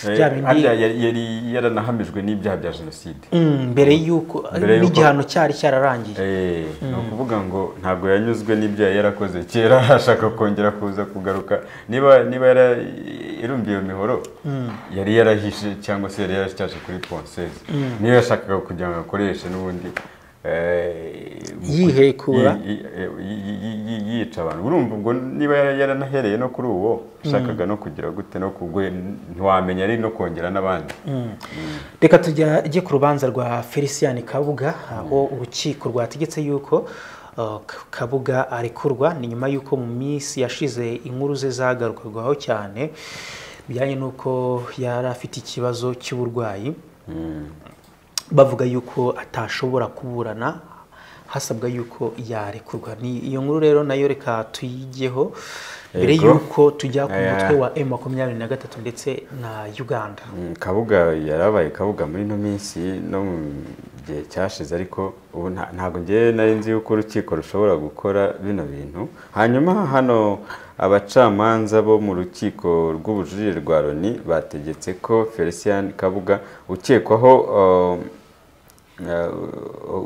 [SPEAKER 2] Eh,
[SPEAKER 1] Bya bindi-
[SPEAKER 2] harya yari yari yaranahamijwe n'ibyaha bya jenoside
[SPEAKER 1] Mm, mbere y'uko
[SPEAKER 2] Mbere y'uko-
[SPEAKER 1] n'igihano cyari cyararangiye
[SPEAKER 2] Eh, ni ukuvuga ngo ntabwo yanyuzwe n'ibyo yari yarakoze kera arashaka kongera kuza kugaruka niba niba yara irumbiye iyo mihoro yari yarahishe cyangwa se yari yarashyashye kuri ponseze niyo yashakaga kugira ngo akoreshe n'ubundi eh, mu-
[SPEAKER 1] Yihekura.
[SPEAKER 2] yi- yi- yi- yi- yi- yi- yica abantu urumva ubwo niba yara- yaranahereye no kuri uwo yashakaga no kugira gute no kugwe ntiwamenya ari no kongera n'abandi
[SPEAKER 1] reka tujye ku rubanza rwa felicien kabuga aho urukiko rwategetse yuko uh, K- kabuga arekurwa ni nyuma y'uko mu minsi yashize inkuru ze zagarukarwaho cyane bijyanye n'uko yari afite ikibazo cy'uburwayi bavuga yuko atashobora kuburana hasabwa yuko yarekurwa Ni- iyo nkuru rero nayo reka tuyigeho mbere
[SPEAKER 2] Yego.
[SPEAKER 1] yuko tujya ku
[SPEAKER 2] Aya.
[SPEAKER 1] mutwe wa m makumyabiri na gatatu ndetse na uganda
[SPEAKER 2] Mm, kabuga yarabaye kabuga muri ino minsi no mu gihe cyashize ariko ubu nta- ntabwo ngewe nari nzi yuko urukiko rushobora gukora bino bintu hanyuma hano abacamanza bo mu rukiko rw'ubujurire rwa loni bategetse ko felicien kabuga ukekwaho um,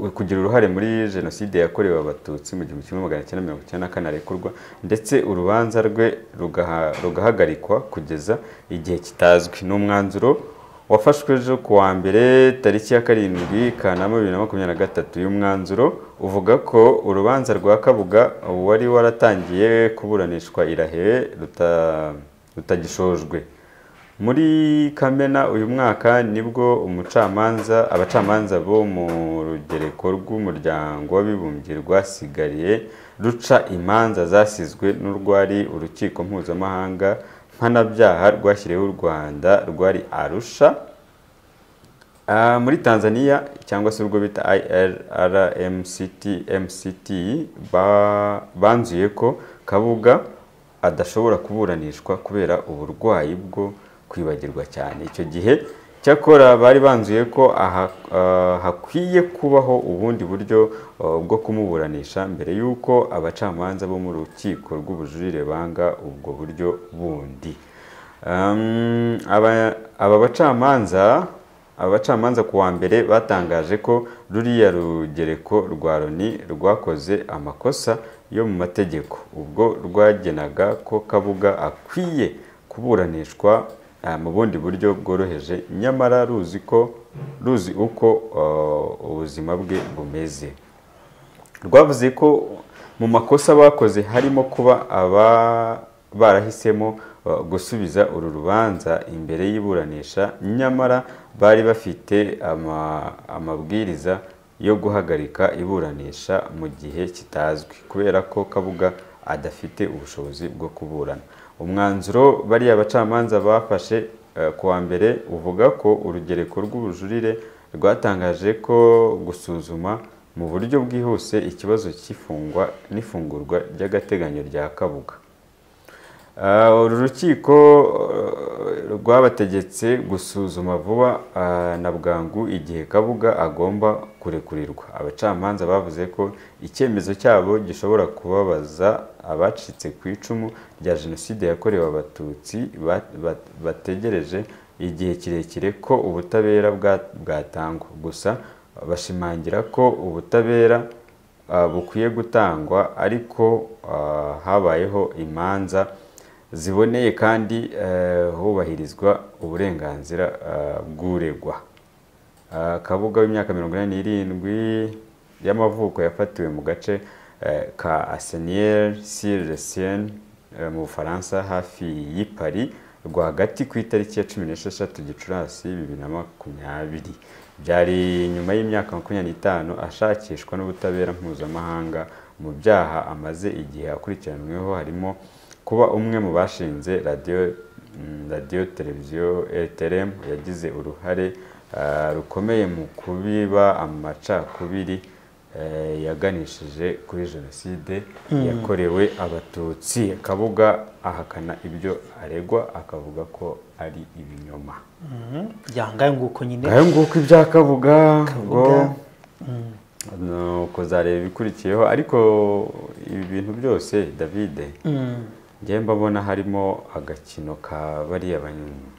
[SPEAKER 2] uh, kugira uruhare muri jenoside yakorewe abatutsi mu gihumbi kimwe magana cyenda mirongo icyenda na kane arekurwa ndetse urubanza rwe rugaha- rugahagarikwa kugeza igihe kitazwi ni umwanzuro wafashwe ejo ku wa mbere tariki ya karindwi kanama bibiri na makumyabiri na gatatu uyu mwanzuro uvuga ko urubanza rwa kabuga wari waratangiye kuburanishwa irahewe ruta- rutagishojwe muri kamena uyu mwaka nibwo umucamanza abacamanza bo mu rugereko rw'umuryango w'abibumbye rwasigariye ruca imanza zasizwe n'urwari urukiko mpuzamahanga mpanabyaha rwashyiriweho u rwanda rwari arusha Ah, muri tanzania cyangwa se urwo bita irrmct mct ba- banzuye ko kabuga adashobora kuburanishwa kubera uburwayi bwo kwibagirwa cyane icyo gihe cyakora bari banzuye ko aha- ah, hakwiye kubaho ubundi buryo ah, bwo kumuburanisha mbere y'uko abacamanza bo mu rukiko rw'ubujurire banga ubwo buryo bundi Um, aba aba bacamanza abacamanza ku wa mbere batangaje ko ruriya rugereko rwa loni rwakoze amakosa yo mu mategeko ubwo rwagenaga ko kabuga akwiye kuburanishwa ah, mu bundi buryo bworoheje nyamara ruzi ko ruzi uko ah, ubuzima bwe bumeze rwavuze ko mu makosa bakoze harimo kuba aba barahisemo uh, gusubiza uru rubanza imbere y'iburanisha nyamara bari bafite ama- amabwiriza yo guhagarika iburanisha mu gihe kitazwi kubera ko kabuga adafite ubushobozi bwo kuburana umwanzuro bariya bacamanza bafashe eh, ku wa mbere uvuga ko urugereko rw'ubujurire rwatangaje ko gusuzuma mu buryo bwihuse ikibazo cy'ifungwa n'ifungurwa ry'agateganyo rya kabuga Ah, uru rukiko eh, rwabategetse gusuzuma vuba ah, na bwangu igihe kabuga agomba kurekurirwa abacamanza bavuze ko icyemezo cyabo gishobora kubabaza abacitse ku icumu rya jenoside yakorewe abatutsi ba- ba- bategereje igihe kirekire ko ubutabera bwa- bwatangwa gusa bashimangira ko ubutabera ah, bukwiye gutangwa ariko ah, habayeho imanza ziboneye kandi eh, hubahirizwa uburenganzira ah, bw'uregwa Ah, kabuga w'imyaka mirongo inani n'irindwi y'amavuko yafatiwe mu gace eh, ka asenier sur le seine eh, mu bufaransa hafi y'i paris rwagati ku itariki ya cumi n'esheshatu gicurasi bibiri na makumyabiri byari nyuma y'imyaka makumyabiri n'itanu ashakishwa n'ubutabera mpuzamahanga mu byaha amaze igihe akurikiranyweho harimo kuba umwe mu bashinze radiyo mm, radiyo televiziyo rtm yagize uruhare ah, rukomeye mu kubiba amacakubiri eh, yaganishije kuri jenoside yakorewe abatutsi kabuga ahakana ibyo aregwa akavuga ko ari ibinyoma
[SPEAKER 1] yangaye nguko nyine
[SPEAKER 2] ngayo nguko ibya kabuga ngo
[SPEAKER 1] Kabuga.
[SPEAKER 2] nuko uzareba ibikurikiyeho ariko ibi bintu byose david
[SPEAKER 1] Mm.
[SPEAKER 2] njyewe mbabona harimo agakino ka bariya bany-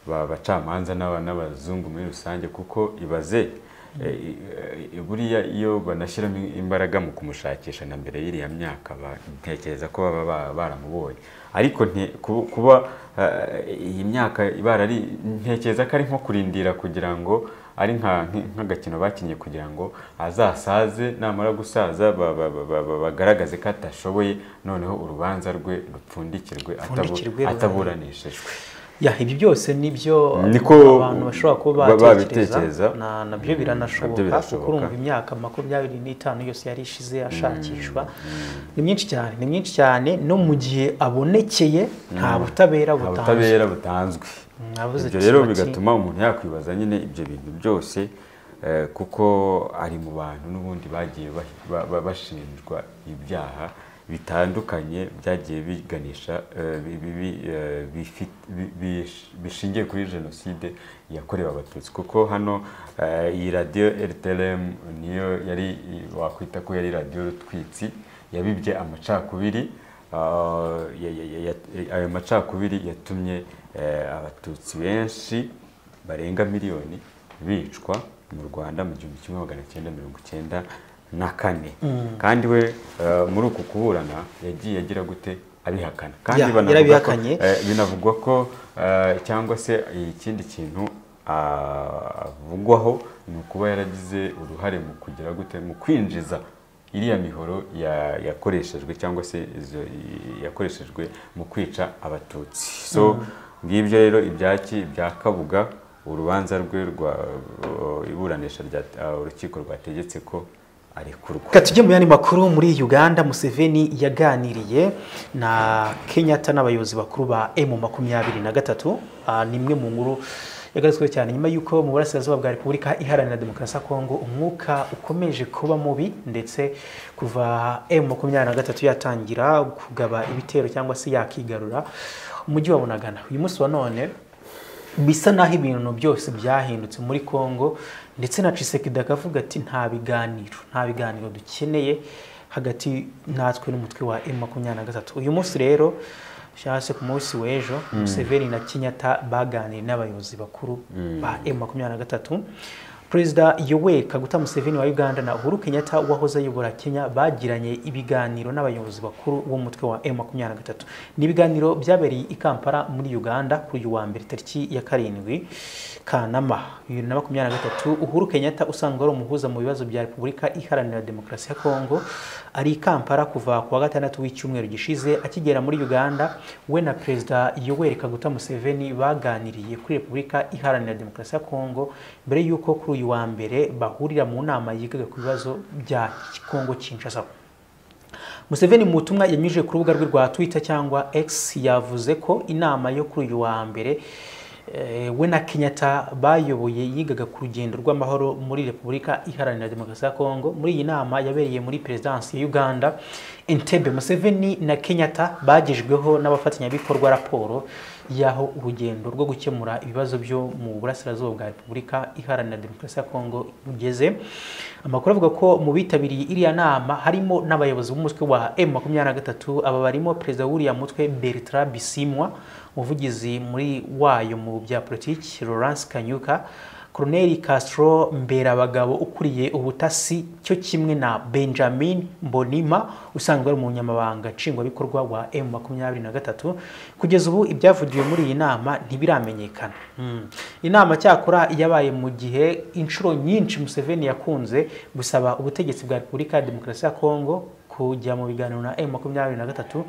[SPEAKER 2] ba- bacamanza n'aba- n'abazungu muri rusange kuko ibaze eh, i- eh, buriya iyo banashyiramo imbaraga mu kumushakisha na mbere y'iriya myaka ba- ntekereza ko baba ba- baramubonye ariko nte- ku- kuba eh, iyi myaka barari ntekereza ko ari nko kurindira kugira ngo ari nka- nk- nk'agakino bakinnye kugira ngo azasaze namara gusaza ba- ba- ba- ba- ba- bagaragaze ko atashoboye noneho urubanza rwe rupfundikirwe atabu-
[SPEAKER 1] Rupfundikirwe,
[SPEAKER 2] ataburanishijwe
[SPEAKER 1] ya ibi byose nibyo
[SPEAKER 2] Niko
[SPEAKER 1] abantu bashobora kuba
[SPEAKER 2] ba- babitekereza.
[SPEAKER 1] babitekereza na nabyo
[SPEAKER 2] Mm,
[SPEAKER 1] biranashoboka
[SPEAKER 2] nabyo birashoboka.
[SPEAKER 1] kuko urumva imyaka makumyabiri n'itanu yose yari ishize ashakishwa ni myinshi cyane ni myinshi cyane no mu gihe abonekeye nta butabera
[SPEAKER 2] nta
[SPEAKER 1] butanzwe
[SPEAKER 2] butabera butanzwe
[SPEAKER 1] Nabuze
[SPEAKER 2] ibyo
[SPEAKER 1] ati,
[SPEAKER 2] rero
[SPEAKER 1] bati-
[SPEAKER 2] bigatuma umuntu yakwibaza nyine ibyo bintu byose Eh, kuko ari mu bantu n'ubundi bagiye ba- ba- bashinjwa ibyaha bitandukanye byagiye biganisha eh, bi- bi- bi- eh, bifi- bi- bish- bishingiye kuri jenoside yakorewe abatutsi kuko hano eh, iyi radiyo rtlm niyo yari wakwita ko yari radiyo rutwitsi yabibye amacakubiri ah, ya- ya- ya- ya- ayo macakubiri yatumye eh, abatutsi benshi barenga miliyoni bicwa mu rwanda mu gihumbi kimwe magana cyenda mirongo icyenda na kane kandi we eh, muri uku kuburana yagiye agira gute abihakana kandi
[SPEAKER 1] Ya,
[SPEAKER 2] banavuga ko-
[SPEAKER 1] yarabihakanye.
[SPEAKER 2] eh, binavugwa ko eh, cyangwa se ikindi kintu ah, avugwaho ni ukuba yaragize uruhare mu kugira gute mu kwinjiza iriya mihoro ya- yakoreshejwe cyangwa se izo- i- yakoreshejwe mu kwica abatutsi so ngibyo rero ibyaki bya kabuga urubanza rwe rwa o, iburanisha rya ah, urukiko rwategetse ko arekurwa
[SPEAKER 1] Reka tujye mu yandi makuru muri Uganda Museveni yaganiriye na Kenyatta n'abayobozi bakuru ba M23 Ah, ni imwe mu nkuru yagarutsweho cyane nyuma y'uko mu burasirazuba bwa Repubulika Iharanira Demokarasi ya Kongo umwuka ukomeje kuba mubi ndetse kuva M23 yatangira kugaba ibitero cyangwa se yakigarura umujyi wa Bunagana uyu munsi wa none bisa naho ibintu byose byahindutse muri Congo ndetse na Tshisekedi akavuga ati nta biganiro nta biganiro dukeneye hagati natwe n'umutwe wa M23 uyu munsi rero cyangwa se ku munsi w'ejo Museveni na Kenyatta baganiriye n'abayobozi bakuru ba M23 Perezida Yoweri Kaguta Museveni wa Uganda na Uhuru Kenyatta wahoze ayobora Kenya bagiranye ibiganiro n'abayobozi bakuru b'umutwe wa M23. Ni ibiganiro byabereye i Kampala muri Uganda kuri uyu wa mbere tariki ya karindwi Kanama bibiri na makumyabiri na gatatu. Uhuru Kenyatta usanzwe ari umuhuza mu bibazo bya Repubulika Iharanira Demokarasi ya Kongo ari i Kampala kuva ku wa gatandatu w'icyumweru gishize akigera muri Uganda we na Perezida Yoweri Kaguta Museveni baganiriye kuri Repubulika Iharanira Demokarasi ya Kongo mbere y'uko kuri uyu wa mbere bahurira mu nama yigaga ku bibazo bya Kongo Kinshasa Museveni mu butumwa yanyujije ku rubuga rwe rwa Twitter cyangwa X yavuze ko inama yo kuri uyu wa mbere eh, we na Kenyatta bayoboye yigaga ku rugendo rw'amahoro muri Repubulika Iharanira Demokarasi ya Kongo muri iyi nama yabereye muri Perezidansi ya Uganda Entebbe Museveni na Kenyatta bagejweho n'abafatanyabikorwa raporo y'aho urugendo rwo gukemura ibibazo byo mu burasirazuba bwa Repubulika Iharanira Demokarasi ya Kongo rugeze amakuru avuga ko mu bitabiriye iriya nama harimo n'abayobozi b'umutwe wa M23 aba barimo perezida w'uriya mutwe Bertrand Bisimwa umuvugizi muri wayo mu bya politiki Lawrence Kanyuka Colonel Castro Mberabagabo ukuriye ubutasi cyo kimwe na Benjamin Mbonima usanzwe ari umunyamabanga nshingwabikorwa wa M23 kugeza ubu ibyavugiwe muri iyi nama ntibiramenyekana hmm. inama cyakora yabaye mu gihe inshuro nyinshi Museveni yakunze gusaba ubutegetsi bwa Repubulika ya Demokarasi ya Kongo kujya mu biganiro na M23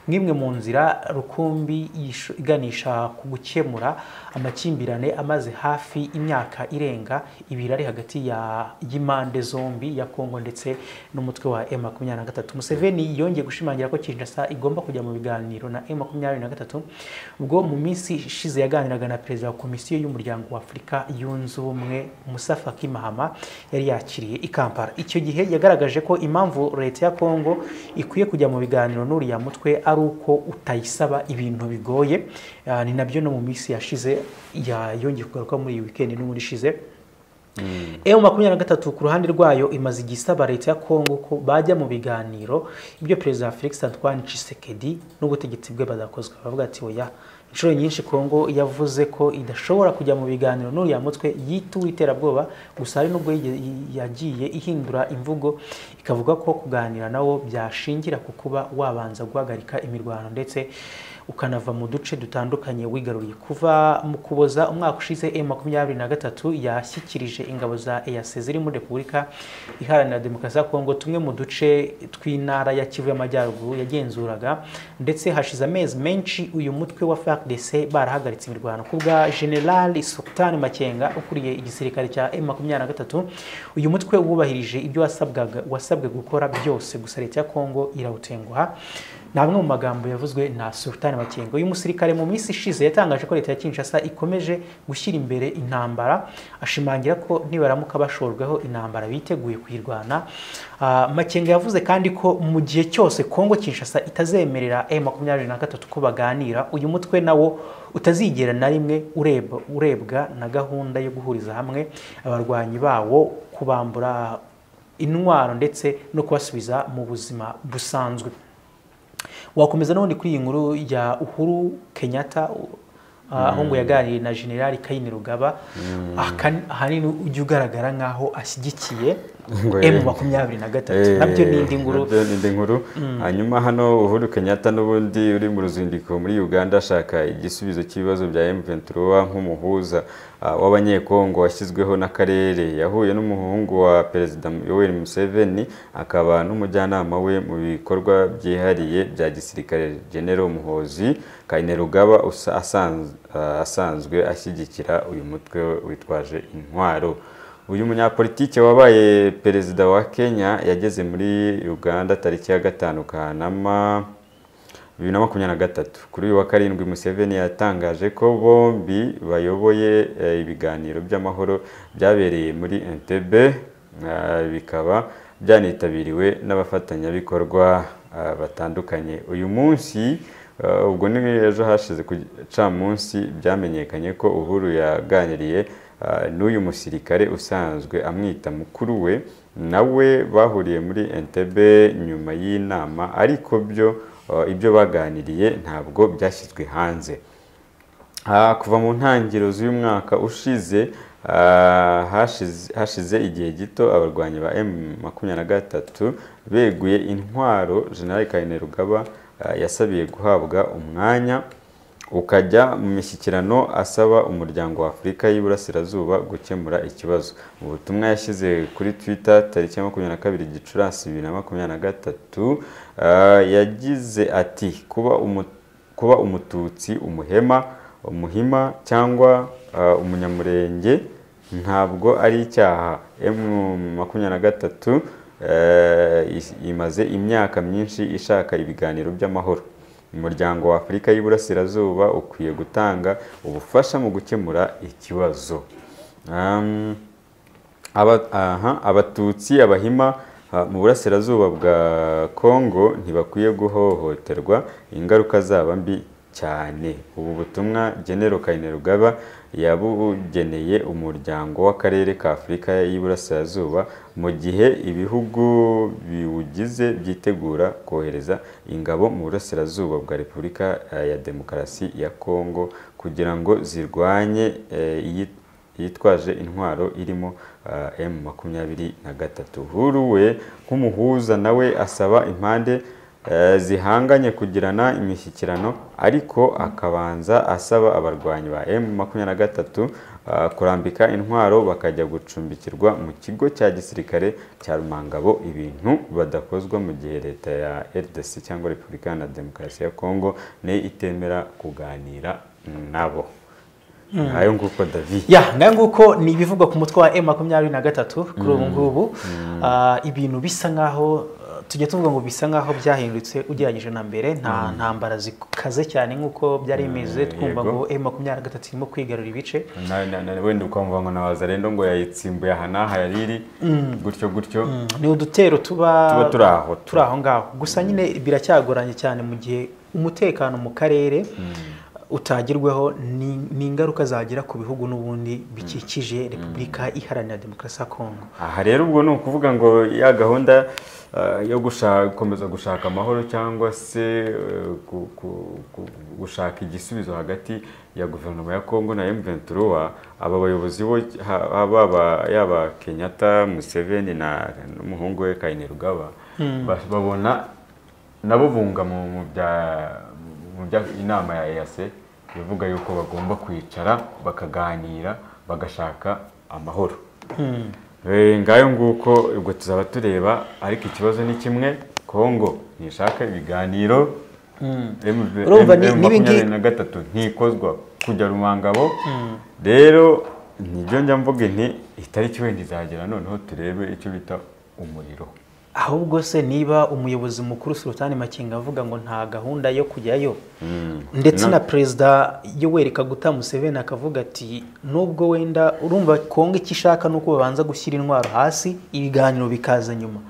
[SPEAKER 1] nk'imwe mu nzira rukumbi yisho- iganisha ku gukemura amakimbirane amaze hafi imyaka irenga ibiri ari hagati ya y'impande zombi ya Kongo ndetse n'umutwe wa M23 Museveni yongeye gushimangira ko Kinshasa igomba kujya mu biganiro na M23 ubwo mu minsi ishize yaganiraga na perezida wa komisiyo y'umuryango wa Afurika yunze ubumwe Musa Faki Mahama yari yakiriye i Kampala icyo gihe yagaragaje ko impamvu leta ya Kongo ikwiye kujya mu biganiro n'uriya mutwe ari uko utayisaba ibintu bigoye Ah, ni nabyo no mu minsi yashize ya- yongeye kugaruka muri iyi weekend n'ubundi ishize emu makumyabiri na gatatu ku ruhande rwayo imaze igihe isaba leta ya kongo ko bajya mu biganiro ibyo perezida felix antoine tshisekedi n'ubutegetsi bwe badakozwe bavuga ati oya inshuro nyinshi kongo yavuze ko idashobora kujya mu biganiro n'uriya mutwe yituwe iterabwoba gusa hari n'ubwo yige- y- yagiye ihindura imvugo ikavuga ko kuganira nawo byashingira ku kuba wabanza guhagarika imirwano ndetse ukanava mu duce dutandukanye wigaruriye kuva mu kuboza umwaka ushize M23 yashyikirije ingabo za EAC ziri muri Repubulika Iharanira Demokarasi ya Kongo tumwe mu duce tw'intara ya Kivu y'Amajyaruguru yagenzuraga ndetse hashize amezi menshi uyu mutwe wa FARDC barahagaritse imirwano ku bwa General Sultan Makenga ukuriye igisirikare cya M23 uyu mutwe wubahirije ibyo wasabwaga wasabwe gukora byose gusa leta ya Kongo irawutenguha ni amwe mu magambo yavuzwe na sultan makenga uyu musirikare mu minsi ishize yatangaje ko leta ya kinshasa ikomeje gushyira imbere intambara ashimangira ko nibaramuka bashorweho intambara biteguye kuyirwana Ah, makenga yavuze kandi ko mu gihe cyose kongo kinshasa itazemerera m makumyabiri na gatatu ko baganira uyu mutwe nawo utazigera na rimwe ureba urebwa na gahunda yo guhuriza hamwe abarwanyi bawo kubambura intwaro ndetse no kubasubiza mu buzima busanzwe wakomeza none kuri iyi nkuru ya uhuru kenyatta ah, aho ngo yaganiriye na generali kayini rugaba Aka- ahanini ujya ugaragara nk'aho ashyigikiye
[SPEAKER 2] Ngo
[SPEAKER 1] emu
[SPEAKER 2] yemwe.
[SPEAKER 1] makumyabiri na gatatu nabyo ni indi nkuru
[SPEAKER 2] nabyo ni indi nkuru hanyuma hano uhuru kenyatta n'ubundi uri mu ruzinduko muri uganda ashaka igisubizo cy'ibibazo bya M23 nk'umuhuza ah, w'abanyekongo washyizweho n'akarere yahuye n'umuhungu wa perezida yoweri museveni akaba n'umujyanama we mu bikorwa byihariye bya gisirikare genero muhozi kainerugaba usa- asanz- ah, asanzwe ashyigikira uyu mutwe witwaje intwaro uyu munyapolitike wabaye perezida wa kenya yageze muri uganda tariki ya gatanu kanama bibiri na makumyabiri na gatatu kuri uyu wa karindwi museveni yatangaje ko bombi bayoboye eh, ibiganiro by'amahoro byabereye muri entebbe eh, bikaba byanitabiriwe n'abafatanyabikorwa eh, batandukanye uyu munsi Uh, ubwo ni ejo hashize ku gicamunsi byamenyekanye ko uhuru yaganiriye uh, n'uyu musirikare usanzwe amwita mukuru we nawe bahuriye muri entebbe nyuma y'inama ariko byo uh, ibyo baganiriye ntabwo byashyizwe hanze Ah, kuva mu ntangiriro z'uyu mwaka ushize ah, hashize- hashize igihe gito abarwanyi ba M23 beguye intwaro General Kainerugaba ah, yasabiye guhabwa umwanya ukajya mu mishyikirano asaba umuryango wa Afurika y'Iburasirazuba gukemura ikibazo mu butumwa yashyize kuri Twitter tariki ya makumyabiri na kabiri Gicurasi bibiri na makumyabiri na gatatu ah, yagize ati kuba umu kuba umututsi umuhema umuhima cyangwa uh, umunyamurenge ntabwo ari icyaha M23 uh, is- imaze imyaka myinshi ishaka ibiganiro by'amahoro umuryango wa Afurika y'Iburasirazuba ukwiye gutanga ubufasha mu gukemura ikibazo um, Aba- aha, abatutsi abahima ha, mu burasirazuba bwa kongo ntibakwiye guhohoterwa ingaruka zaba mbi cyane ubu butumwa genero kainerugaba yabugeneye umuryango w'akarere ka afurika y'iburasirazuba mu gihe ibihugu biwugize byitegura kohereza ingabo mu burasirazuba bwa repubulika eh, ya demokarasi ya kongo kugira ngo zirwanye eh, iyi yitwaje intwaro irimo uh, M makumyabiri na gatatu huru we nk'umuhuza nawe asaba impande uh, zihanganye kugirana imishyikirano ariko akabanza asaba abarwanyi ba M makumyabiri na gatatu uh, kurambika intwaro bakajya gucumbikirwa mu kigo cya gisirikare cya Rumangabo ibintu badakozwa mu gihe leta ya RDC cyangwa Repubulika Iharanira Demokarasi ya Kongo ni itemera kuganira nabo ayo nguko David
[SPEAKER 1] ya ngaho nguko ni ibivugwa ku mutwe wa m makumyabiri na gatatu kuri ubu ngubu Ah, ibintu bisa nk'aho eh, tujya tuvuga ngo bisa nk'aho byahindutse ugereranyije na mbere nta ntambara zikaze cyane nk'uko byari bimeze twumva
[SPEAKER 2] yego.
[SPEAKER 1] ngo m makumyabiri na gatatu irimo kwigarura ibice
[SPEAKER 2] Na- na- na- wenda ukumva ngo nabaza rero ngo yayitsimbuye aha n'aha yariri gutyo gutyo
[SPEAKER 1] ni udutero tuba
[SPEAKER 2] tuba turi aho
[SPEAKER 1] turi aho ngaho gusa nyine biracyagoranye cyane mu gihe umutekano mu karere utagerwaho ni- ni ingaruka zagera ku bihugu n'ubundi bikikije repubulika iharanira demokarasi ya kongo
[SPEAKER 2] aha rero ubwo ni ukuvuga ngo ya gahunda eh, yo gusha- gukomeza gushaka amahoro cyangwa se eh, gu- gu- gu- gushaka igisubizo hagati ya guverinoma ya kongo na M23 aba bayobozi bo ha- ha- baba- yaba kenyatta museveni na n'umuhungu we kainerugaba ba- babona nabo bunga mu mu bya mu bya inama ya EAC ivuga yuko bagomba kwicara bakaganira bagashaka amahoro Eh, ngayo nguko ubwo tuzaba tureba ariko ikibazo ni kimwe Kongo ntishaka ibiganiro M-
[SPEAKER 1] Urumva
[SPEAKER 2] M-
[SPEAKER 1] ni-
[SPEAKER 2] M
[SPEAKER 1] nibi ngi-
[SPEAKER 2] makumyabiri na gatatu ntikozwa kujya rumangabo rero nibyo njya mvuga nti itariki wenda izagera noneho turebe icyo bita umuriro
[SPEAKER 1] ahubwo se niba umuyobozi mukuru Sultan Makenga avuga ngo nta gahunda yo kujyayo ndetse na perezida Yoweri Kaguta Museveni akavuga ati nubwo wenda urumva kongo icyo ishaka ni uko babanza gushyira intwaro hasi ibiganiro bikaza nyuma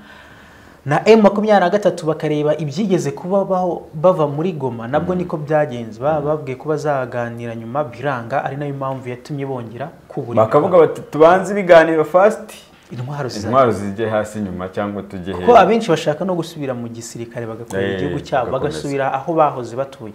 [SPEAKER 1] na M makumyabiri na gatatu bakareba ibyigeze kuba baho- bava muri goma nabwo niko byagenze Ba- babwiye ko bazaganira nyuma biranga ari nayo mpamvu yatumye bongera kubura
[SPEAKER 2] bakavuga bati tubanze ibiganiro fasiti
[SPEAKER 1] intwaro zizajya
[SPEAKER 2] intwaro zijye hasi nyuma cyangwa tujye
[SPEAKER 1] kuko
[SPEAKER 2] hejuru
[SPEAKER 1] abenshi bashaka no gusubira mu gisirikare bagakorera
[SPEAKER 2] Eh,
[SPEAKER 1] igihugu cyabo
[SPEAKER 2] bagakomeza.
[SPEAKER 1] bagasubira aho bahoze batuye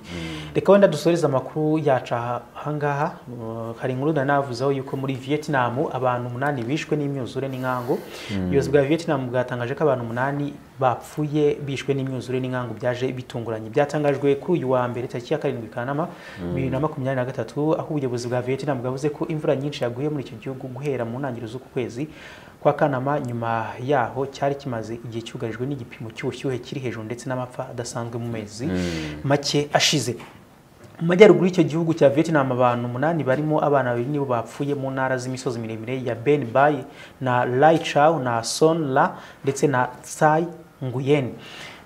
[SPEAKER 1] reka wenda dusoreze amakuru yacu aha- ahangaha Uh, hari inkuru nanavuzeho yuko muri vietnam abantu umunani bishwe n'imyuzure n'inkangu ubuyobozi bwa vietnam bwatangaje ko abantu umunani bapfuye bishwe n'imyuzure n'inkangu byaje bitunguranye byatangajwe kuri uyu wa mbere tariki ya karindwi kanama bibiri na makumyabiri na gatatu aho ubuyobozi bwa vietnam bwavuze ko imvura nyinshi yaguye muri icyo gihugu guhera mu ntangiriro z'uku kwezi kwa kanama nyuma yaho cyari kimaze igihe cyugarijwe n'igipimo cy'ubushyuhe kiri hejuru ndetse n'amapfa adasanzwe mu mezi make ashize mu majyaruguru y'icyo gihugu cya vietnam abantu umunani barimo abana babiri nibo bapfuye mu ntara z'imisozi miremire ya ben bai na lai chau na son la ndetse na tsai nguyen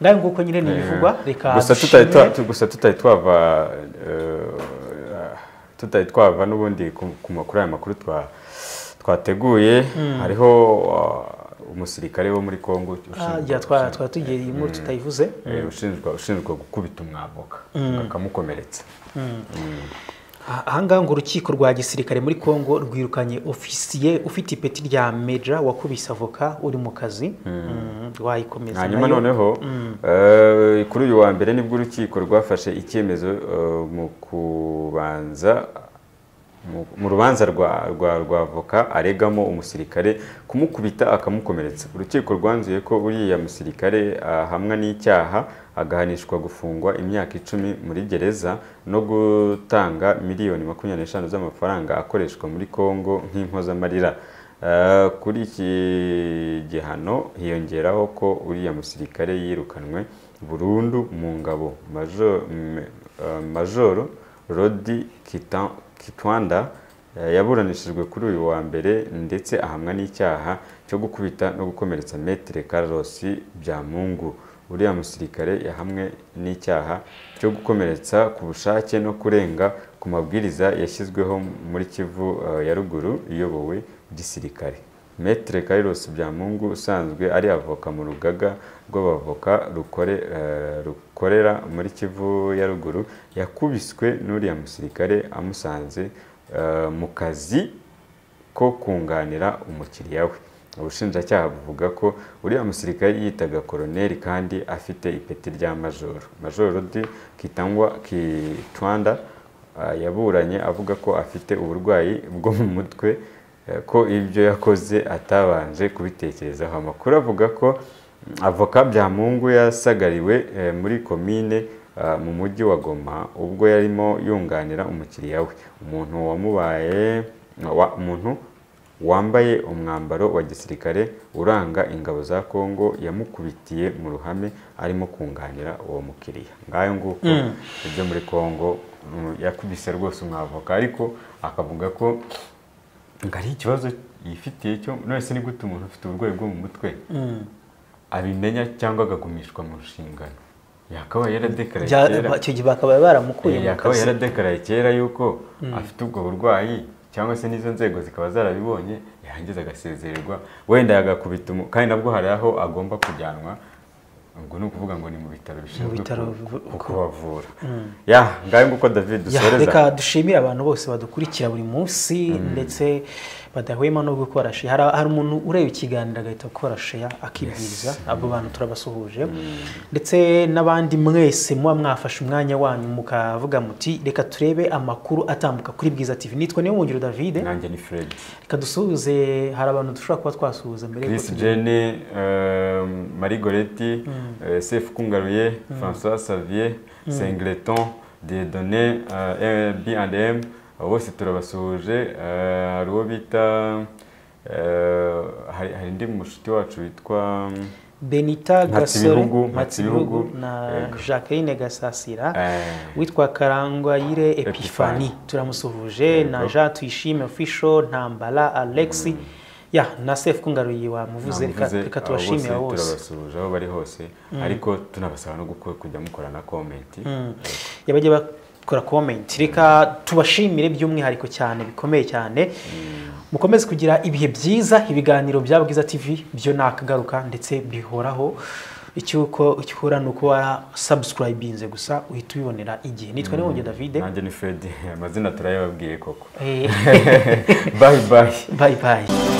[SPEAKER 1] ngayo nguko nyine ni ibivugwa reka
[SPEAKER 2] gusa tutari
[SPEAKER 1] dushimire.
[SPEAKER 2] twa- tu- gusa tutari twava eh, tutari twava n'ubundi ku- ku makuru aya makuru twa- twateguye hariho ah, umusirikare wo muri kongo
[SPEAKER 1] Ah,
[SPEAKER 2] ushinzwe-
[SPEAKER 1] ya twa twari tugiye iyi nkuru tutayivuze
[SPEAKER 2] eh, ushinjwa ushinjwa gukubita umwavoka bakamukomeretsa
[SPEAKER 1] Ah, ahangaha ngo urukiko rwa gisirikare muri congo rwirukanye ofisiye ufite ipeti rya meja wakubise avoka uri mu kazi Mm, wayikomeza
[SPEAKER 2] hanyuma
[SPEAKER 1] nayo.
[SPEAKER 2] noneho eh, kuri uyu wa mbere nibwo urukiko rwafashe icyemezo eh, mu kubanza mu- mu rubanza rwa rwa rwa avoka aregamo umusirikare kumukubita akamukomeretsa urukiko rwanzuye ko uriya musirikare ahamwa n'icyaha agahanishwa gufungwa imyaka icumi muri gereza no gutanga miliyoni makumyabiri n'eshanu z'amafaranga akoreshwa muri kongo nk'impozamarira Eh, kuri iki gihano hiyongeraho ko uriya musirikare yirukanwe burundu mu ngabo Majo- m- eh, majoro rodi Kita- kitwanda eh, yaburanishijwe kuri uyu wa mbere ndetse ahamwa n'icyaha cyo gukubita no gukomeretsa metere karosi byamungu uriya musirikare yahamwe n'icyaha cyo gukomeretsa ku bushake no kurenga ku mabwiriza yashyizweho muri kivu eh, ya ruguru iyobowe gisirikare metere karirosi byamungu usanzwe ari avoka mu rugaga rw'abavoka rukore, eh, rukorera muri kivu ya ruguru yakubiswe n'uriya musirikare amusanze eh, mu kazi ko kunganira umukiriya we ubushinjacyaha buvuga ko uriya musirikare yitaga koroneri kandi afite ipeti rya majoro majoro di kitangwa kitwanda ah, yaburanye avuga ko afite uburwayi bwo mu mutwe eh, ko ibyo yakoze atabanje kubitekerezaho amakuru avuga ko mm, avoka byamungu yasagariwe eh, muri komine ah, mu mujyi wa goma ubwo yarimo yunganira umukiriya we umuntu wamubaye wa- umuntu wambaye umwambaro wa gisirikare uranga ingabo za Kongo yamukubitiye mu ruhame arimo kunganira uwo mukiriya ngayo nguko ibyo muri Kongo mm, yakubise rwose umwavoka ariko akavuga ko ngo ari ikibazo yifitiye cyo nonese ni gute umuntu ufite uburwayi bwo mu mutwe abimenya cyangwa agagumishwa mu nshingano yakabaye yaradekaraye
[SPEAKER 1] Bya-
[SPEAKER 2] kera
[SPEAKER 1] ba- icyo gihe bakaba baramukuye mu
[SPEAKER 2] yakaba
[SPEAKER 1] kazi
[SPEAKER 2] yaradekaraye kera yuko afite ubwo burwayi cyangwa se n'izo nzego zikaba zarabibonye yarangiza agasezererwa wenda yagakubita umu kandi nabwo hari aho agomba kujyanwa ubwo ni ukuvuga ngo ni mu bitaro bishinzwe
[SPEAKER 1] bitaro
[SPEAKER 2] ku-
[SPEAKER 1] bivu-
[SPEAKER 2] ku- kubavura ya ngayo nguko david
[SPEAKER 1] Ya,
[SPEAKER 2] dusoreza
[SPEAKER 1] reka dushimire abantu bose badukurikira buri munsi ndetse badahwema no gukora sheya hari hari umuntu ureba ikiganiro agahita akora sheya akibwiriza abo bantu turabasuhuje ndetse n'abandi mwese muba mwafashe umwanya wanyu mukavuga muti reka turebe amakuru atambuka kuri bwiza tv nitwa niyo mungiro david
[SPEAKER 2] nanjye ni fred
[SPEAKER 1] reka dusuhuze hari abantu dushobora kuba twasuhuza mbere yuko
[SPEAKER 2] chris
[SPEAKER 1] tujya-
[SPEAKER 2] jene marie goreti eh, sefu kungaruye françois savier sengleton diedone b&m bose turabasuhuje eh, hari uwo bita eh, hari hari undi mushuti wacu witwa
[SPEAKER 1] benita gasore
[SPEAKER 2] Mpatsibihugu,
[SPEAKER 1] Mpatsibihugu
[SPEAKER 2] Mpatsibihugu,
[SPEAKER 1] na
[SPEAKER 2] yego.
[SPEAKER 1] jacqueline gasasira
[SPEAKER 2] eh,
[SPEAKER 1] witwa Karangwayire
[SPEAKER 2] Epiphanie.
[SPEAKER 1] epifani turamusuhuje na jean tuyishime official ntambara alexi ya na sefu kungaruye wamuvuze reka
[SPEAKER 2] Namuvuze,
[SPEAKER 1] reka
[SPEAKER 2] abo
[SPEAKER 1] tubashimire
[SPEAKER 2] bose
[SPEAKER 1] bose
[SPEAKER 2] turabasuhuje aho bari hose ariko tunabasaba no gukora- kujya mukora na komenti
[SPEAKER 1] yabajya bakora komenti reka tubashimire by'umwihariko cyane bikomeye cyane mukomeze kugira ibihe byiza ibiganiro bya bwiza tv byo nakagaruka ndetse bihoraho icyuko icyura ni uko warasabusikarayibize gusa uhita ubibonera igihe nitwa nibongeye davide
[SPEAKER 2] nanjye ni fred amazina turayababwiye koko
[SPEAKER 1] Eh,
[SPEAKER 2] bayi bayi
[SPEAKER 1] bye bye